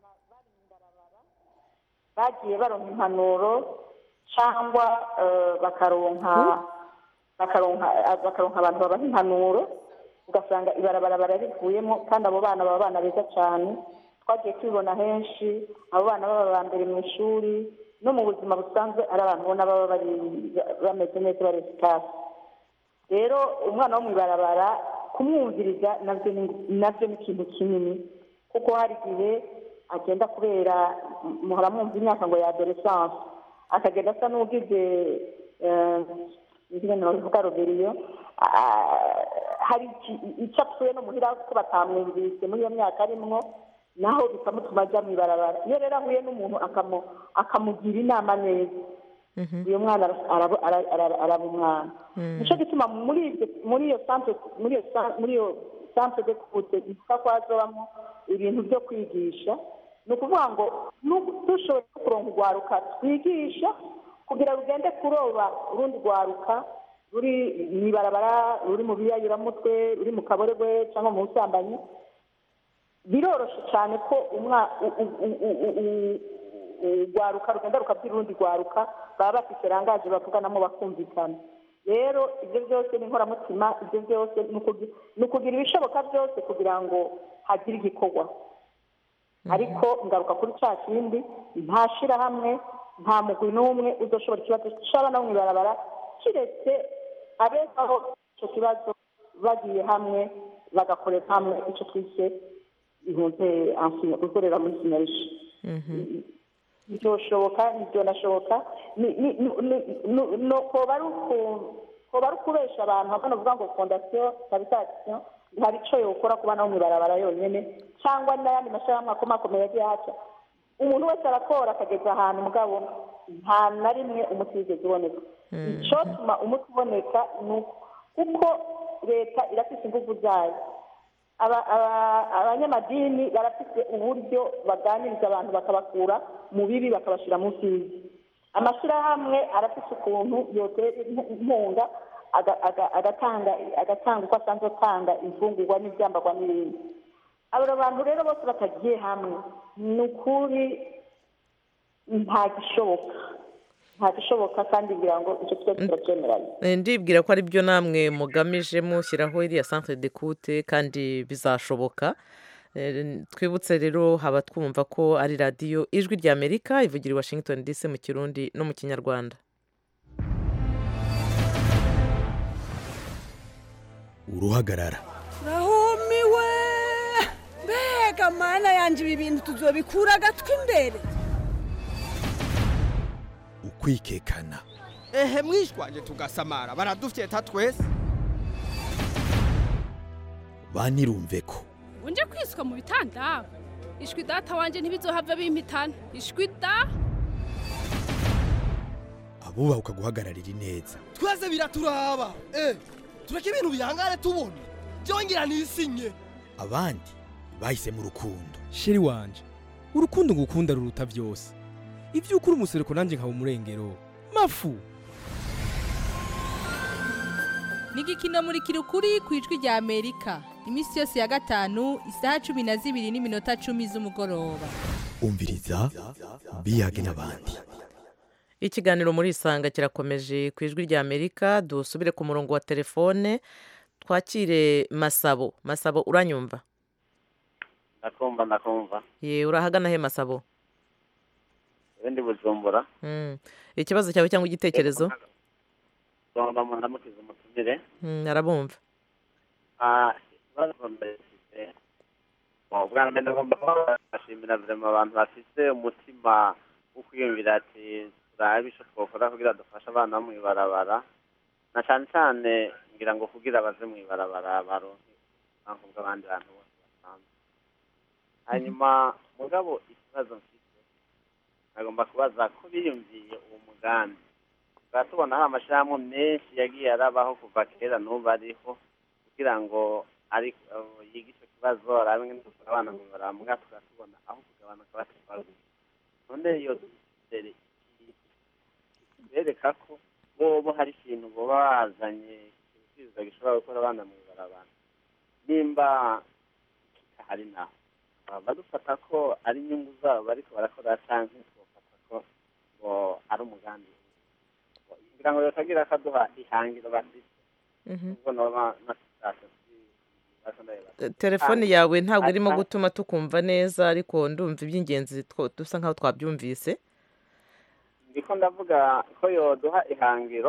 bagiye baronka impanuro cyangwa bakaronka bakaronka abantu babaha impanuro ugasanga ibarabara bararivuyemo kandi abo bana baba abana beza cyane twagiye tubibona henshi abo bana baba ba mbere mu ishuri no mu buzima busanzwe ari abantu ubona baba bari bameze neza bari sitasi rero umwana wo mu ibarabara kumwumviriza nabyo ni ikintu kinini kuko hari igihe agenda kubera muhora mwumva imyaka ngo ya adoresanse akagenda asa n'ugize ingene bavuga roberiyo hari icyo apfuye no muhira ko batamwumvise muri iyo myaka arimwo naho bikamutuma ajya mu ibarabara iyo rero ahuye n'umuntu akamugira inama neza uyu mwana araba umwana nicyo gituma muri iyo santere muri iyo santere de kute bivuga ko hazobamo ibintu byo kwigisha ni ukuvuga ngo dushoboye kuronka urwaruka twigisha kugira rugende kuroba urundi rwaruka ruri mu ibarabara ruri mu biyayuramutwe ruri mu kaboregwe cyangwa mu busambanyi biroroshye cyane ko urwaruka rugenda rukabwira urundi rwaruka baba bafite rangaje bavuganamo bakumvikana rero ibyo byose ni inkoramutima ibyo byose ni ukugira ibishoboka byose kugira ngo hagire igikorwa ariko ngaruka kuri cya kindi nta shyirahamwe nta mugwi n'umwe uzoshobora ikibazo cy'abana mu ibarabara kiretse abezaho icyo kibazo bagiye hamwe bagakorera hamwe icyo twise ihunze gukorera muri sinarishi byoshoboka ntibyonashoboka koba ari ukubesha abantu hamwe bavuga ngo fondasiyo kabitasiyo hari icyo yokora ku bana bo mu ibarabara yonyine cyangwa n'ayandi mashyirahamwe akomakomeye yagiye haca umuntu wese arakora akageza ahantu mugabo nta na rimwe umuti wigeze uboneka icyotuma umuti uboneka ni kuko leta irafite ingufu zayo abanyamadini barafite uburyo baganiriza abantu bakabakura mu bibi bakabashyira munsi y'ibi amashyirahamwe arafite ukuntu yotera inkunga agatanga agatanga uko asanzwe atanga imfungurwa n'ibyambarwa n'ibindi abo bantu rero bose batagiye hamwe ni ukuri nta gishoboka nta gishoboka kandi ngira ngo icyo twese turacyemeranya ndibwira ko ari byo namwe mugamije mushyiraho iriya centre de kute kandi bizashoboka twibutse rero haba twumva ko ari radiyo ijwi rya amerika ivugira i washington dc mu kirundi no mu kinyarwanda uruhagarara rahumiwe mbega mana yanjye ibi bintu tuzobikura agatwi imbere ukwikekana ehe mwishwaje tugasamara baradufyeta twese banirumve ko unje kwiswa mu bitanda ishwi data wanje ntibizohava bimpitana ishwi da abubaha ukaguhagararira ineza twese biraturaba eh tureke ibintu bihangare tubona byongera nisinye abandi bahisemo urukundo sheri wanje urukundo ngukunda ruruta byose ibyo ukuri umusereko nanjye nkaba umurengero mafu ni igikino muri kirukuri ku ijwi rya amerika iminsi yose ya gatanu isaha cumi na zibiri n'iminota cumi z'umugoroba umviriza biyage n'abandi ikiganiro muri isanga kirakomeje ku ijwi rya amerika dusubire ku murongo wa telefone twakire masabo masabo uranyumva ndakumva ndakumva ye urahagana he masabo ibindi bujumbura ikibazo cyawe cyangwa igitekerezo ngomba mu ndamukiza umutumire arabumva ikibazo mbese bwa mbere ngomba kubashimira vrema abantu bafite umutima wo kwiyumvira ati turabe ico twokora kugira dufashe abana bo mw'ibarabara na cane cane ngira ngo kugira baze mw'ibarabara baronke ubusanzwe bw'abandi bantu bose basanzwe hanyuma mugabo ikibazo mfite nagomba kubaza ko biyumviye uwo mugambi tukaba tubona hari amashirahamwe menshi yagiye arabaho kuva kera n'ubu ariho kugira ngo ari yige ico kibazo arabe ngene dukora abana mw'ibarabara mugabo tukaba tubona aho kugabanuka batitwaza none iyo dusere bereka ko bobo hari ikintu boba bazanye kibisubizo gishobora gukora abana mw'ibarabara nimba kitahari naho badufata ko ari inyungu zabo bariko barakora canke tubafata ko ngo ari umugambi kugira ngo yotagira akaduha ihangiro bafite ubwo noba nasitase telefone yawe ntabwo irimo gutuma tukumva neza ariko ndumva iby'ingenzi dusa nkaho twabyumvise ndiko ndavuga ko yoduha ihangiro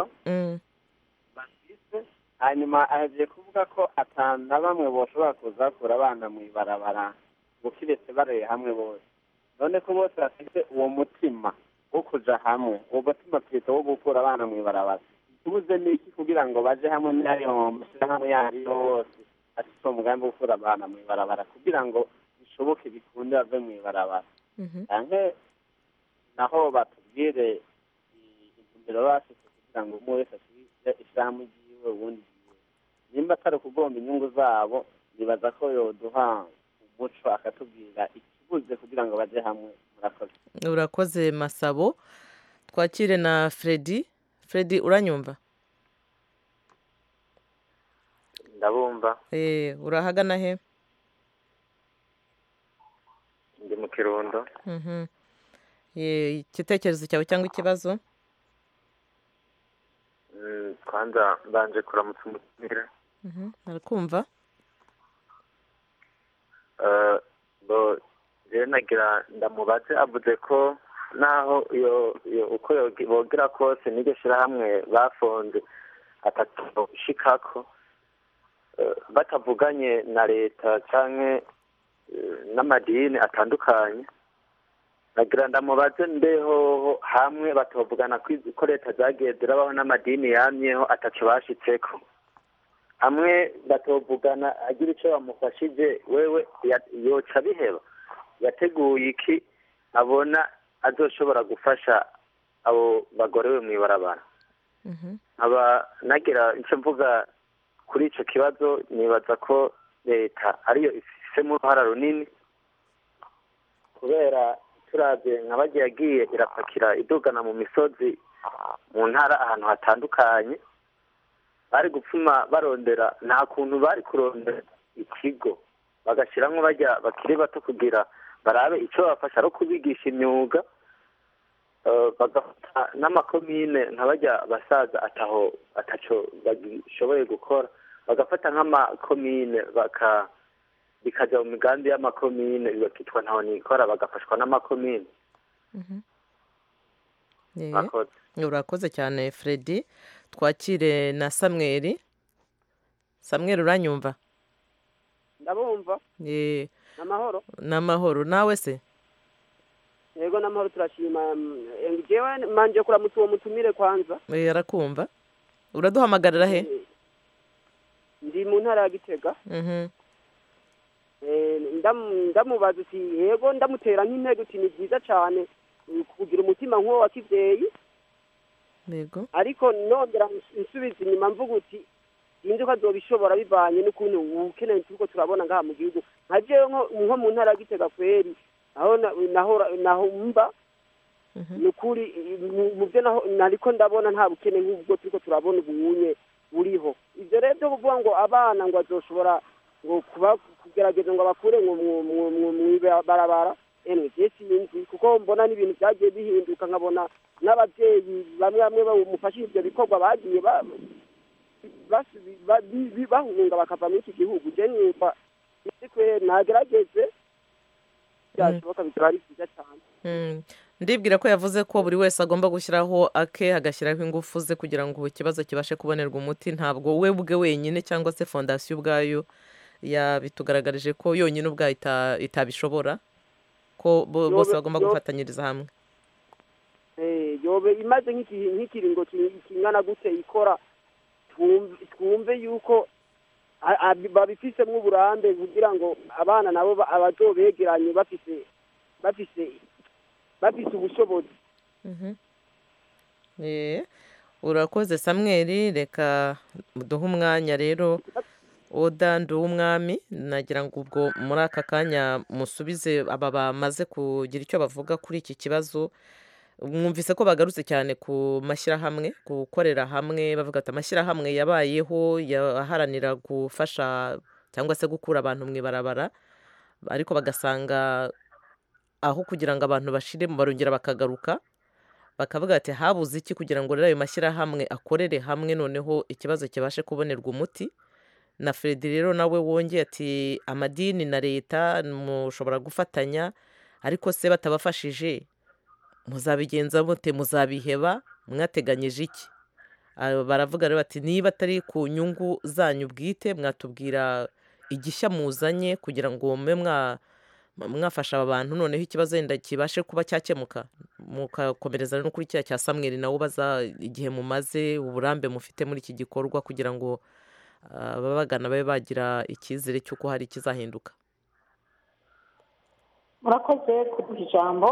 bafise hanyuma ahejeje kuvuga ko atana bamwe boshobora kuzakura abana mw'ibarabara ngo kiretse bareye hamwe bose none ko bose bafite uwo mutima wo kuja hamwe uwo mutima twita wo gukura abana mw'ibarabara tubuze n'iki kugira ngo baje hamwe n'ayo mashyirahamwe yandi yose afite uwo mugambi wo gukura abana mw'ibarabara kugira ngo bishoboke bikunde bave mw'ibarabara canke naho batubwire intumbero bafite kugira ngo umwe wese ashyire ishyirahamwe ryiwe ubundi ryiwe nimba atari ukugomba inyungu zabo nibaza ko yoduha umuco akatubwira ikibuze kugira ngo baje hamwe murakoze urakoze masabo twakire na fredi fredi uranyumva ndabumva Eh, urahagana he ndi mu kirundo Mhm. Eh, igitekerezo cyawe cyangwa ikibazo Mm, kwanza mbanje kuramutsa umutumire Mhm, arakumva Eh, bo rero nagira ndamubaze avuze ko naho iyo iyo uko yogi- bogira kose n'iryo shirahamwe bafonze atatoshikako eh, batavuganye na leta canke eh, n'amadini atandukanye nagira ndamubaze mbehoho hamwe batovugana ko izi- ko leta zagiye zirabaho n'amadini yamyeho ataco bashitseko hamwe batovugana agira icyo bamufashije wewe ya- yoca biheba yateguye iki abona azoshobora gufasha abo bagorewe mu ibarabara nkaba nagira icyo mvuga kuri icyo kibazo nibaza ko leta ariyo ifisemo uruhara runini kubera turabye nka bagiye yagiye irapakira idugana mu misozi mu ntara ahantu hatandukanye bari gupfuma barondera nta kuntu bari kurondera ikigo bagashyiramo bajya bakiri bato kugira barabe icyo babafasha ari kubigisha imyuga eh, bagafata n'amakomine nka bajya basaza ataho ataco bagishoboye gukora bagafata nk'amakomine baka bikajya mu migambi y'amakomine bakitwa ntaho nikora bagafashwa n'amakomine Eh, Murakoze. urakoze cyane fredi twakire na samweri samweri uranyumva ndabumva Eh, n'amahoro n'amahoro nawe se yego n'amahoro turashima mm, eh, jewe manje kuramutsa uwo mutumire kwanza Eh, arakumva uraduhamagarira he ndi mu ntara ya gitega Mhm. Eh, ndamu- ndamubaza uti yego ndamutera nk'intego uti ni byiza cyane eh, kugira umutima nk'uwo wa kibyeyi yego ariko nongera nsubiza inyuma mvuga uti sinzi ko azobishobora bivanye n'ukuntu ukeneye turiko turabona ngaha mu gihugu nka jewe nko- nko mu ntara ya gitega kweri aho na- nahora naho mba ni ukuri eh, mu- mu byo naho nariko ndabona nta bukene nk'ubwo turiko turabona ubunye buriho ivyo rero byo kuvuga ngo abana ngo azoshobora ngo kuba kugerageza ngo abakure ngo mu- mu- mu- mw'ibarabara emwe je sinzi kuko mbona n'ibintu vyagiye bihinduka nkabona n'abavyeyi bamwe bamwe bamufashije ivyo bikorwa bagiye ba- basubi- ba- bi- bi- bahunga bakava muri iki gihugu je numva isi kwe nagerageze byashoboka bikaba ari vyiza cane Mm. ndibwira ko yavuze ko buri wese agomba gushyiraho ake agashyiraho ingufu ze kugira ngo ikibazo kibashe kubonerwa umuti ntabwo we bwe wenyine cyangwa se fondasiyo ubwayo yabitugaragarije ko yonyine ubwayo ita- itabishobora ko bo- bose Yobe- bagomba yobe- gufatanyiriza hamwe Eh, yobe imaze nk'igihe nk'ikiringo ki- kingana gute ikora twumve twumve yuko a- a- babifisemo uburambe kugira ngo abana nabo ba- abazobegeranye bafise bafise bafise ubushobozi Mhm. Eh, urakoze samweri reka duhe umwanya rero oda nduwumwami nagira ngo ubwo muri aka kanya musubize aba bamaze kugira icyo bavuga kuri iki kibazo mwumvise ko bagarutse cyane ku mashyirahamwe gukorera hamwe bavuga ati amashyirahamwe yabayeho yaharanira gufasha cyangwa se gukura abantu mu ibarabara ariko bagasanga aho kugira ngo abantu bashiremo barongera bakagaruka bakavuga ati habuze iki kugira ngo rero ayo mashyirahamwe akorere hamwe noneho ikibazo kibashe kubonerwa umuti na Fredy rero nawe wongeye ati amadini na leta mushobora gufatanya ariko se batabafashije muzabigenza mute muzabiheba mwateganyije iki Ah, baravuga rero bati niba atari ku nyungu zanyu bwite mwatubwira igishya muzanye kugira ngo mube mwa mwafasha aba bantu noneho ikibazo wenda kibashe kuba cyakemuka mukakomereza no kuri cya cya samweri nawe ubaza igihe mumaze uburambe mufite muri iki gikorwa kugira ngo ah, ababagana babe bagira icyizere cy'uko hari ikizahinduka murakoze kuduha ijambo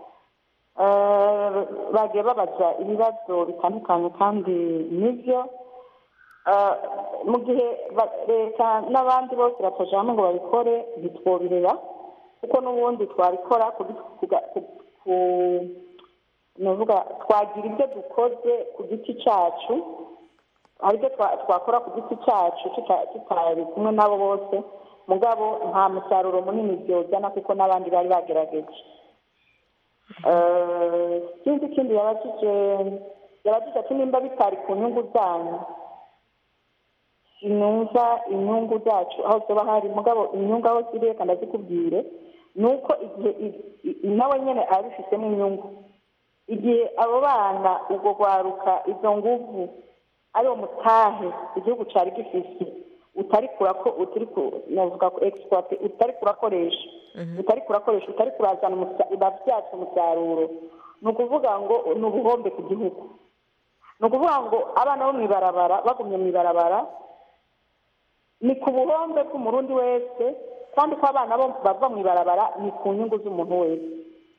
Eh, bagiye babaza ibibazo bitandukanye kandi nibyo Eh, mu gihe ba- leta n'abandi bose batoje hamwe ngo babikore ntitwobireba kuko n'ubundi twabikora kugi- kuga- ku- ku- nuvuga twagira ibyo dukoze ku giti cyacu hari ibyo twa- twakora ku giti cyacu tuta- tutari kumwe n'abo bose mugabo nta musaruro munini byozana kuko n'abandi bari bagerageje Eh, sinzi ikindi yabajije yabajije ati nimba bitari ku nyungu zanyu sinumva inyungu zacu aho zoba hari mugabo inyungu aho ziri reka ndazikubwire ni uko igihe i- i- nawe nyine abifitemo inyungu igihe abo bana ubwo rwaruka izo nguvu ari mutahe igihugu cyari gifite utari kurako utari ku navuga ko exploit utari kurakoresha utari kurakoresha utari kurazana umusa- urabyaza umusaruro ni ukuvuga ngo ni ubuhombe ku gihugu ni ukuvuga ngo abana bo mu ibarabara bagumye mu ibarabara ni ku buhombe bw'umurundi wese kandi ko abana bo bava mu ibarabara ni ku nyungu z'umuntu wese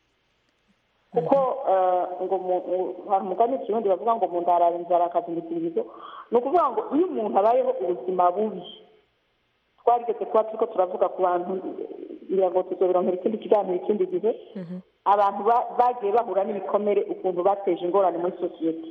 kuko eh, ngo mu- mu- hari umugani ikirundi bavuga ngo mu ndarara inzara akazindikirizo ni ukuvuga ngo iyo umuntu abayeho ubuzima bubi twarigeze kuba turiko turavuga ku bantu ngira ngo tuzobironkera ikindi kiganiro ikindi gihe abantu ba- bagiye bahura n'ibikomere ukuntu bateje ingorane muri sosiyete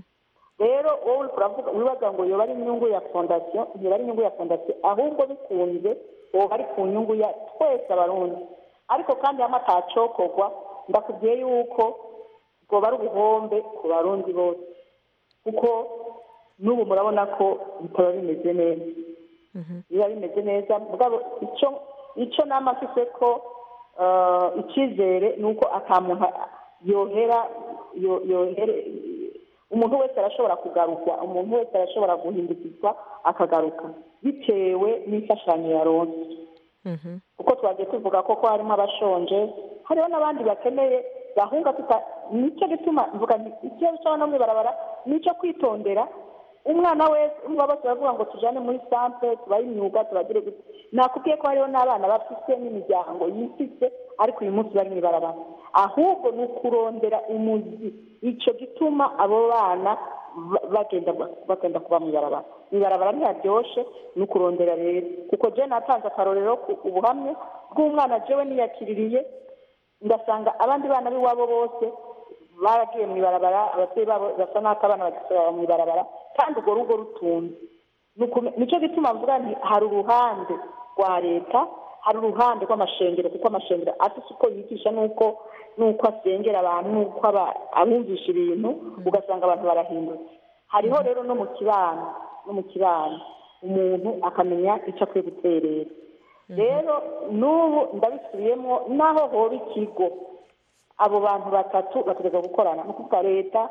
rero wowe uriko uravuga wibaza ngo yoba ari inyungu ya fondasiyo yoba ari inyungu ya fondasiyo ahubwo bikunze woba ari ku nyungu ya twese abarundi ariko kandi hamwe atacokorwa ndakubwiye yuko bwoba ari ubuhombe ku barundi bose kuko n'ubu murabona ko bitaba bimeze neza biba bimeze neza mugabo icyo icyo nama mfise ko eh, icyizere ni uko ata muntu yohera yo- yohere umuntu wese arashobora kugarukwa umuntu wese arashobora guhindukizwa akagaruka bitewe n'imfashanyo yaronse kuko twagiye tuvuga ko ko harimo abashonje hariho n'abandi bakeneye gahunda tuta nicyo gituma mvuga nti ikibazo cy'abana bo mw'ibarabara nicyo kwitondera umwana wese umva bose baravuga ngo tujane muri santere tubahe imyuga tubagire gute nakubwiye ko hariho n'abana bafite n'imiryango yifise ariko uyu munsi bari mw'ibarabara ahubwo ni ukurondera umuzi icyo gituma abo bana ba- bagenda bagenda kuba mw'ibarabara mw'ibarabara ntiharyoshe ni ukurondera rero kuko je natanze akarorero ku ubuhamya bw'umwana jewe niyakiririye ngasanga abandi bana b'iwabo bose baragiye mu ibarabara ababyeyi babo basa n'ako abana bagisaba mu ibarabara kandi urwo rugo rutunze Ni ukume- nicyo gituma mvuga nti hari uruhande rwa leta hari uruhande rw'amashengero kuko amashengero afite uko yigisha n'uko n'uko asengera abantu n'uko aba- abumvisha ibintu ugasanga abantu barahindutse hariho rero no mu kibano no mu kibano umuntu akamenya icyo akwiye guterera rero n'ubu ndabisubiyemo naho hoba ikigo abo bantu batatu bategereza gukorana ni ukuvuga leta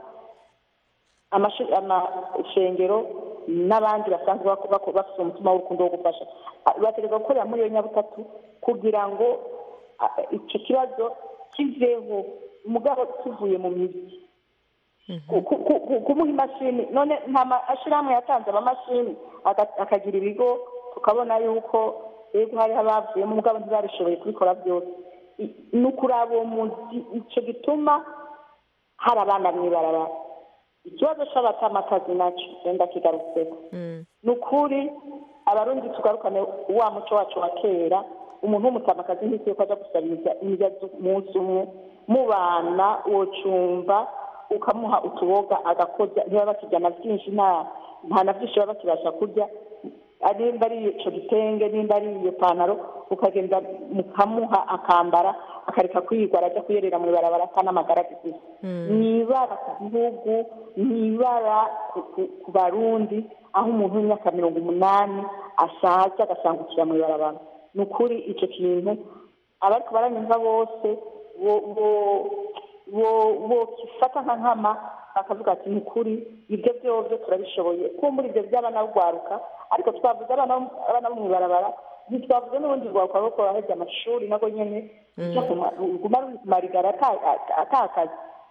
amashu- amashengero n'abandi basanzwe bako- bako- bafite umutima w'urukundo wo gufasha Ah, bategereza gukorera muri iyo nyabutatu kugira ngo ah, icyo kibazo kiveho umugabo kivuye mu mizi ku- ku- ku- kumuha imashini none nta mashyirahamwe yatanze amamashini aga- akagira ibigo tukabona yuko yego hariho abavuyemo umugabo ntibabishoboye kubikora byose I- ni ukuraba uwo muzi icyo gituma hari abana mw'ibarabara ikibazo cy'abatamakazi nacyo wenda kigarutseho ni ukuri abarundi tugarukane wa muco wacu wa kera umuntu w'umutamakazi ntisi yuko aja gusabiriza indya z'umunsi umwe mubana wocumba ukamuha utuboga agakoza ntibaba bakirya na byinshi nta nta na byinshi baba bakibasha kurya ari nimba ari ico gitenge nimba ari iyo pantaro ukagenda mukamuha akambara akareka kwirwa araja kuyerera mu ibarabara ata n'amagara afite ni ibara ku gihugu ni ibara ku- ku- ku barundi aho umuntu w'imyaka mirongo umunani ashaje agasangukira mu ibarabara ni ukuri icyo kintu abariko baranyumva bose bo- bo- bo- bokifata nka nkama bakavuga ati ni ukuri ibyo byovyo turabishoboye kumbura ibyo by'abana bugwaruka ariko twavuze abana bo- abana bo mu ibarabara ntitwavuze n'ubundi rwaruka rwo kuraheza amashuri nabwo nyene ruguma rumarigara ata- ata- atakazi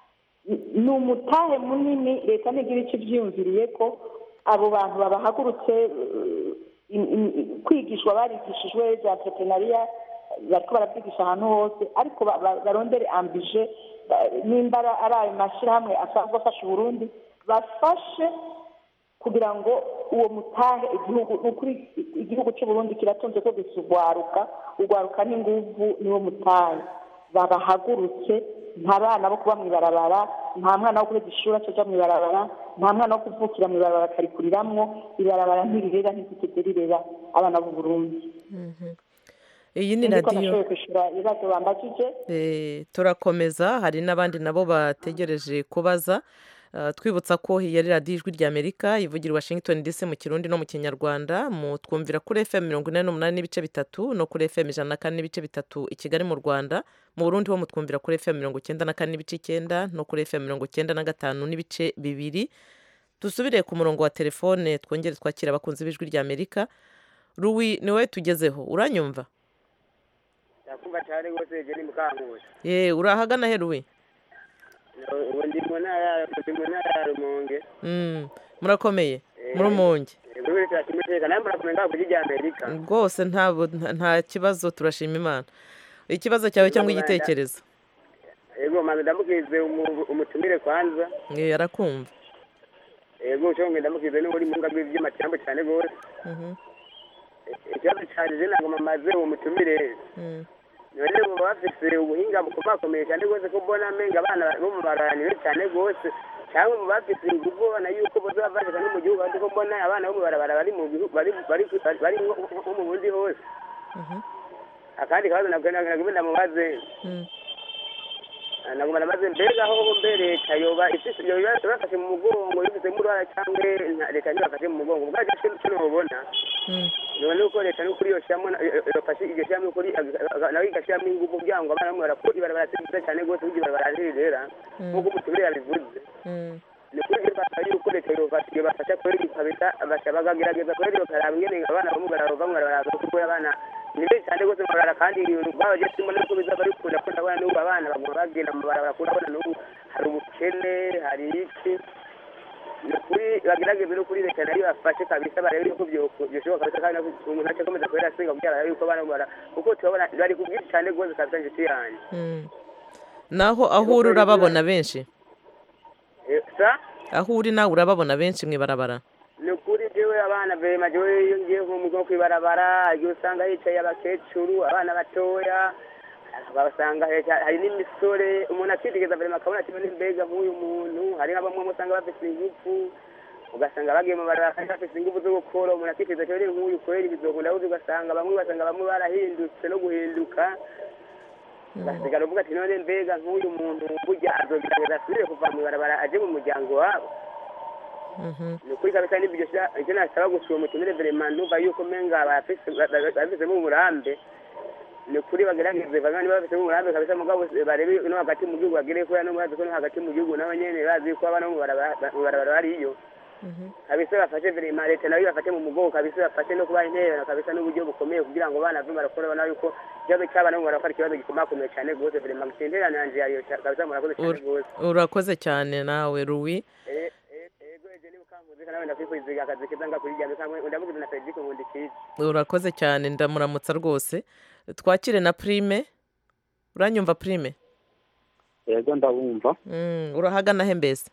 ni umutahe munini leta ntigira icyo ibyiyumviriye ko abo bantu babahagurutse eh, im- im- kwigishwa barigishijwe za entrepreneuria bariko barabyigisha ahantu hose ariko ba- ba- barondere ambije ba- nimba ara- ari ayo mashyirahamwe asanzwe afasha uburundi bafashe kugira ngo uwo mutahe igihugu ni ukuri igihugu cy'u Burundi kiratunze ko gusa urwaruka urwaruka n'inguvu niwo mutahe babahagurutse nta bana bo kuba mu ibarabara nta mwana wo kurega ishuri acaja mu ibarabara nta mwana wo kuvukira mu ibarabara akarikuriramwo ibarabara ntirirera ntizitigeze rirera abana b'u Burundi iyi ni Niko radiyo nashoboye kwishyura ibibazo bambajije Eh, turakomeza hari n'abandi nabo bategereje kubaza Ah, twibutsa ko iyi ari radiyo ijwi ry'amerika ivugira i washington dc mu kirundi no mu kinyarwanda mu twumvira kuri fm mirongo ine n'umunani n'ibice bitatu no kuri fm ijana na kane n'ibice bitatu i kigali mu rwanda mu burundi ho mutwumvira kuri fm mirongo icyenda na kane n'ibice icyenda no kuri fm mirongo icyenda na gatanu n'ibice bibiri dusubire ku murongo wa telefone twongere twakira abakunzi b'ijwi ry'amerika ruwi ni wowe tugezeho uranyumva yakumva cyane rwose jeni mukankusi ye urahagana he ruwi ubu ndi mu ntara ndi mu ntara ya rumonge Mm, murakomeye muri umunge buri wese ashima iteka nawe murakomeye ngaho kuri rya amerika rwose ntabwo nta- nta kibazo turashima imana ikibazo cyawe cyangwa igitekerezo yego manzi ndamukize umu- umutumire kwanza Eh, arakumva yego cyo ngo ndamukize n'uri mu ngabwe by'amacyambu cyane rwose Mhm, ikibazo cyane je ntabwo mamaze uwo mutumire mm. none baba bafise ubuhinga bukomakomeye cyane rwose ko mbona amenga abana bo mu baranire cyane rwose cyangwa mu bafise ingufu babona yuko boza bavashika no mu gihugu ariko ko mbona abana bo mu barabara bari mu gihugu bari bari bari nko nko mu bundi hose akandi kabazo nabwo nabwo ndamubaze Mm. naguma namaze mbega aho mbe leta yoba ifise yoba bafashe mu mugongo yifisemo uruhara cyangwa nta- leta ntibafashe mu mugongo ubwaje cyo cyo nobona Mm. none uko leta n'ukuri yoshyiramo yofashe iryo shyiramo ukuri nawe igashyiramo ingufu kugira ngo abana bamwe barakora ibarabara si ryiza cyane rwose kugira ibarabara ntirirera nk'uko umutumire yabivuze Mm. ni ukuri rero basaba yuko leta yofasha yobafasha kweri ikabita abasha bakagerageza kweri bakaraba ingene abana bamwe barava mu barabara kuko abana ni benshi cyane rwose mu barabara kandi babaje turimo nuko bizaba bikunda ko ndabona n'ubu abana baguma bagenda mu barabara kuko ndabona n'ubu hari ubukene hari iki ni ukuri bagerageze no kuri leta nayo bafashe kabisa barebe yuko byo- byoshoboka kabisa kandi umuntu ace akomeza kubera asenga kugira barebe yuko abana bara kuko turabona bari ku bwinshi cyane rwose kabisa inshuti yanjye Mm. naho aho uri urababona benshi Eh, sa aho uri nawe urababona benshi mu ibarabara ni ukuri jewe abana vema jewe iyo ngiye nko mu bwo kwibarabara igihe usanga hicaye abakecuru abana batoya basanga heca- hari n'imisore umuntu akitegeza vema akabona ati "None mbega nk'uyu muntu hari nka bamwe usanga bafite ingufu ugasanga bagiye mu barabara kandi bafite ingufu zo gukora umuntu akitegeza cyane nk'uyu kweri bizokunda gute ugasanga bamwe ugasanga bamwe barahindutse no guhinduka ugasigara uvuga ati none mbega nk'uyu muntu burya azogerageza asubire kuva mu ibarabara aje mu muryango wabo Mhm. ni ukuri kabisa n'ibyo sha- icyo nasaba gusa uwo mutumire verema ndumva yuko menga bafise- ba- ba- bafisemo umurambe ni ukuri bagerageze bamwe niba bafisemo umurambe kabisa mugabo se- barebe no hagati mu gihugu bagere kubera no murazi ko no hagati mu gihugu nabo nyene bazi ko abana bo mu barabara mu barabara bariyo Mhm. kabisa bafashe verema leta nayo bafate mu mugongo kabisa bafashe no kubaha intererano kabisa n'uburyo bukomeye kugira ngo abana bave barakora babona yuko ikibazo cy'abana bo mu barabara ari ikibazo gikomakomeye cyane rwose verema intererano yanje yayo ca- kabisa murakoze cyane Ur- rwose urakoze cyane nawe ruwi Eh, eh, ego eje ni mukanguzi kandi nawe ndakwifuriza akazi keza nga kuri rya mikango ndamugize na Frederic Nkundikiye urakoze cyane ndamuramutsa rwose twakire na prime uranyumva prime yego ndabumva Mm, urahagana he mbese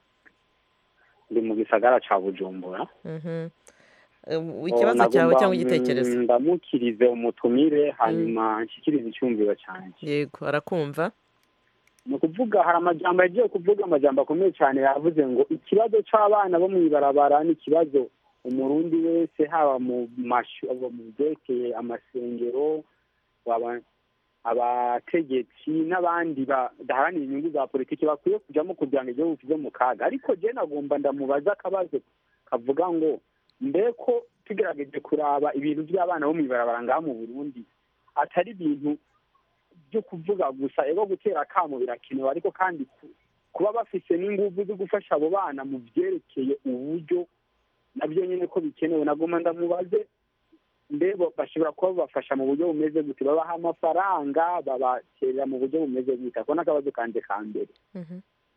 ndi mu gisagara ca bujumbura Mhm. Eh, ikibazo cyawe cyangwa igitekerezo ndamukirize umutumire hanyuma nshyikirize icyumviro cyanjye yego arakumva ni ukuvuga hari amajambo yagiye kuvuga amajambo akomeye cyane yavuze ngo ikibazo cy'abana bo mu ibarabara ni ikibazo umurundi wese haba mu mashu abo mu byerekeye amasengero waba- abategetsi n'abandi badaharanira inyungu za politiki bakwiye kujyamo kugira ngo igihugu kive mu kaga ariko jye nagomba ndamubaza akabazo kavuga ngo mbe ko tugerageje kuraba ibintu by'abana bo mu ibarabara ngaha mu burundi atari ibintu byo kuvuga gusa ego gutera akamo birakenewe ariko kandi ku- kuba bafise n'ingufu zo gufasha abo bana mu byerekeye uburyo nabyo nyine ko bikenewe nagomba ndamubaze mbe bo bashobora kuba babafasha mu buryo bumeze gute babaha amafaranga babaterera mu buryo bumeze gute ako n'akabazo kanje ka mbere Mhm.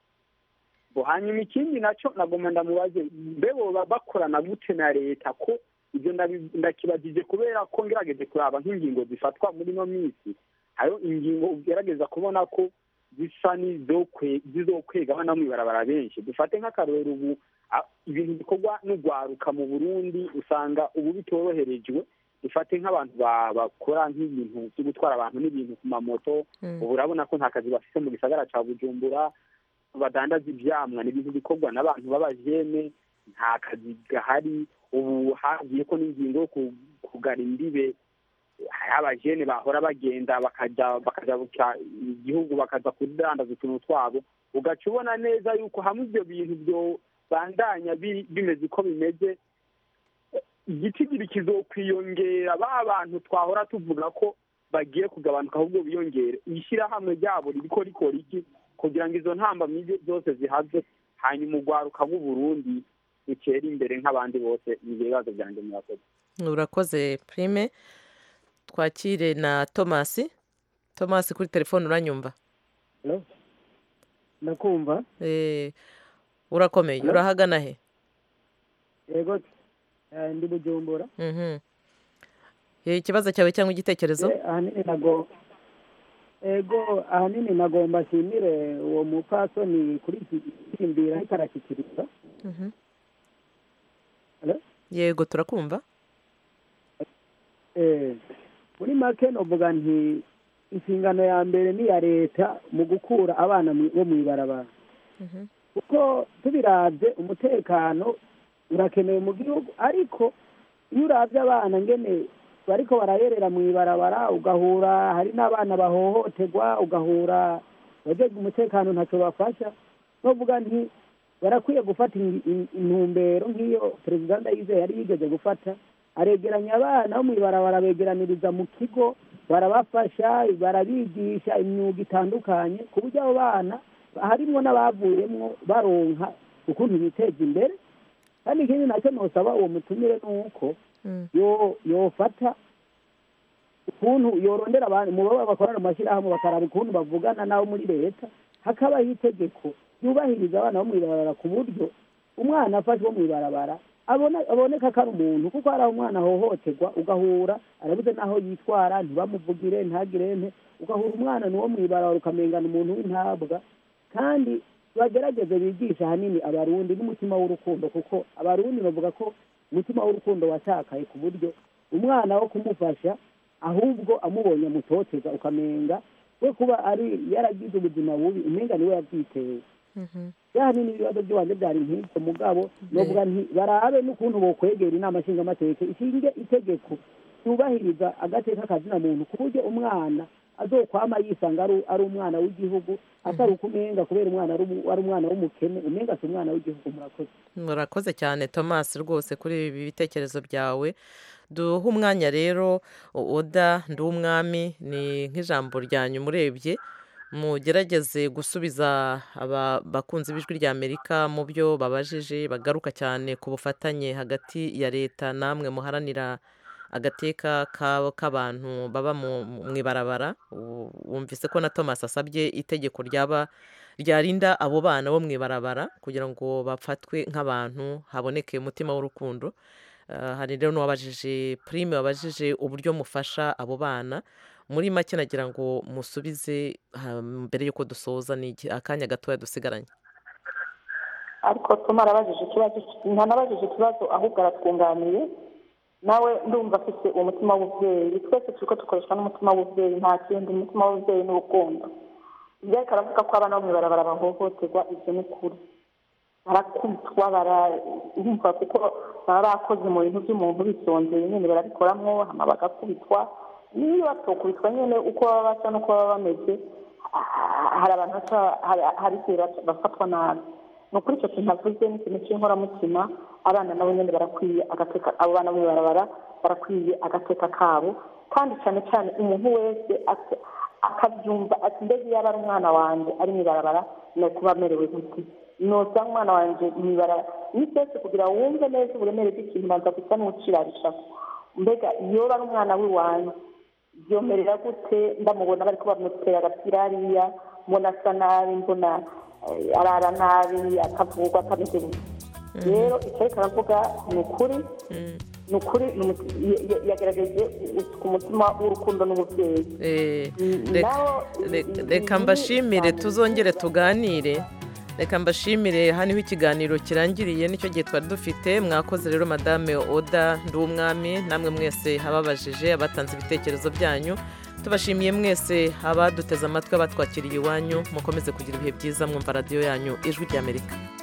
Bo, hanyuma ikindi nacyo nagomba ndamubaze mbe boba bakorana gute na leta ko ibyo ndabi- ndakibagije kubera ko ngerageje kuraba nk'ingingo zifatwa muri ino minsi hariho ingingo ugerageza kubona ko zisa n'izokwe- zizokwega abana bo mw'ibarabara benshi dufate nk'akarorero ubu a- ibintu bikorwa n'ugwaruka mu burundi usanga ubu bitoroherejwe dufate nk'abantu ba- bakora nk'ibintu byo gutwara abantu n'ibintu ku mamoto ubu urabona ko nta kazi bafite mu gisagara ca bujumbura badandaza ivyamwa ni ibintu bikorwa n'abantu b'abajene nta kazi gahari ubu hagiye ko n'ingingo yo ku- kugara imbibe hari abajene bahora bagenda bakaja bakaja buka- igihugu bakaza kudandaza utuntu twabo ugaca ubona neza yuko hamwe ivyo bintu byo bandanya bi- bimeze uko bimeze igitigiri kizokwiyongera ba bantu twahora tuvuga ko bagiye kugabanuka ahubwo biyongere ishyirahamwe ryabo ririko rikora iki kugira ngo izo ntambamyi zose zihave hanyuma urwaruka bw'uburundi rutere imbere nk'abandi bose ni ibibazo byanjye murakoze urakoze prime twakire na tomasi tomasi kuri telefone uranyumva ndakumva Eh, urakomeye Hello? urahagana he yego eh, ndi bujumbura Mhm. Eh, ikibazo cyawe cyangwa igitekerezo Eh, ahanini nago ego ahanini nagomba nshimire uwo mupfasoni kuri iki kirimbira ariko arashyikiriza Mhm. Hello? yego turakumva Eh, muri make novuga nti inshingano ya mbere ni iya leta mu gukura abana mu- bo mu ibarabara kuko tubiravye umutekano urakenewe mu gihugu ariko iyo uravye abana ngene bariko barayerera mu ibarabara ugahura hari n'abana bahohoterwa ugahura abajejwe umutekano ntacyo bafasha novuga nti barakwiye gufata in- in- intumbero nk'iyo perezida ndayizeye yari yigeze gufata aregeranya abana bo mu ibarabara begeraniriza mu kigo barabafasha barabigisha imyuga itandukanye ku buryo abo bana harimwo n'abavuyemwo baronka ukuntu biteza imbere kandi ikindi nacyo nosaba uwo mutumire ni uko yo yofata ukuntu yorondera abantu mu baba bakorana mu mashyirahamwe bakaraba ukuntu bavugana n'abo muri leta hakabaho itegeko ryubahiriza abana bo mu ibarabara ku buryo umwana afashwe mu ibarabara abona aboneka ko ari umuntu kuko hari aho umwana ahohoterwa ugahura arabuze n'aho yitwara ntibamuvugire ntagire nte ugahura umwana ni uwo mu ibarabara ukamengana umuntu w'intabwa kandi bagerageze bigisha ahanini abarundi n'umutima w'urukundo kuko abarundi bavuga ko umutima w'urukundo watakaye ku buryo umwana wo kumufasha ahubwo amubonye amutoteza ukamenga we kuba ari yaragize ubuzima bubi umenga niwe yabyiteye ahanini ibibazo by'ibanze byari nk'ibyo mugabo novuga nti barabe n'ukuntu bokwegera inama nshingamateka ishinge itegeko yubahiriza agateka kazina muntu ku buryo umwana azokwama yisanga ari ari umwana w'igihugu atari uko umenga kubera umwana ari umu- ari umwana w'umukene umenga si umwana w'igihugu murakoze murakoze cyane thomas rwose kuri ibi bitekerezo byawe duhe umwanya rero oda ndi umwami ni nk'ijambo ryanyu murebye mugerageze gusubiza aba bakunzi b'ijwi rya amerika mu byo babajije bagaruka cyane ku bufatanye hagati ya leta namwe muharanira agateka ka- k'abantu baba mu mu ibarabara U- wumvise ko na thomas asabye itegeko ryaba ryarinda abo bana bo mu ibarabara kugira ngo bafatwe nk'abantu haboneke umutima w'urukundo Ah, hari rero n'uwabajije prime wabajije uburyo mufasha abo bana muri make nagira ngo musubize ah, mbere y'uko dusoza ni iki- akanya gatoya dusigaranye ariko tuma arabajije ikibazo ntanabajije ikibazo ahubwo aratwunganiye nawe ndumva afite umutima w'ububyeyi twese turi ko dukoreshwa n'umutima w'ububyeyi nta kindi umutima w'ububyeyi ni urukundo ibyo ariko aravuga ko abana bo mu ibarabara bahohoterwa ibyo ni ukuri barakubitwa barumva kuko baba bakoze mu bintu by'umuntu bisonzeye nyine barabikoramwo hama bagakubitwa niyo batokubitwa nyine uko baba basa n'uko baba bameze ah, hari abantu baca- hari- hari igihe baca- bafatwa nabi ni ukuri icyo kintu avuze ni ikintu cy'inkoramutima abana nabo nyine barakwiye agateka abo bana bo mu ibarabara barakwiye agateka kabo kandi cyane cyane umuntu wese aka- akabyumva ati mbega iyo aba ari umwana wanjye ari mu ibarabara ni kuba amerewe gute noza umwana wanjye mu ibarabara ni byose kugira ngo wumve neza uburemere bw'ikintu banza gusa n'ucirarisha mbega iyo ari umwana w'iwanjye byomerera gute ndamubona bari ko bamutera agapira hariya mbona asa nabi mbona eh, arara nabi akavugwa atameze gutya rero icyo ariko aravuga ni ukuri ni ukuri ni umu- ya- ya- yagerageje ku mutima w'urukundo n'ububyeyi Eh, reka- naho reka- reka mbashimire tuzongere tuganire reka mbashimire hano niho ikiganiro kirangiriye nicyo gihe twari dufite mwakoze rero madame oda nduwumwami namwe mwese ababajije abatanze ibitekerezo byanyu tubashimiye mwese abaduteze amatwi abatwakiriye iwanyu mukomeze kugira ibihe byiza mwumva radiyo yanyu ijwi ry'amerika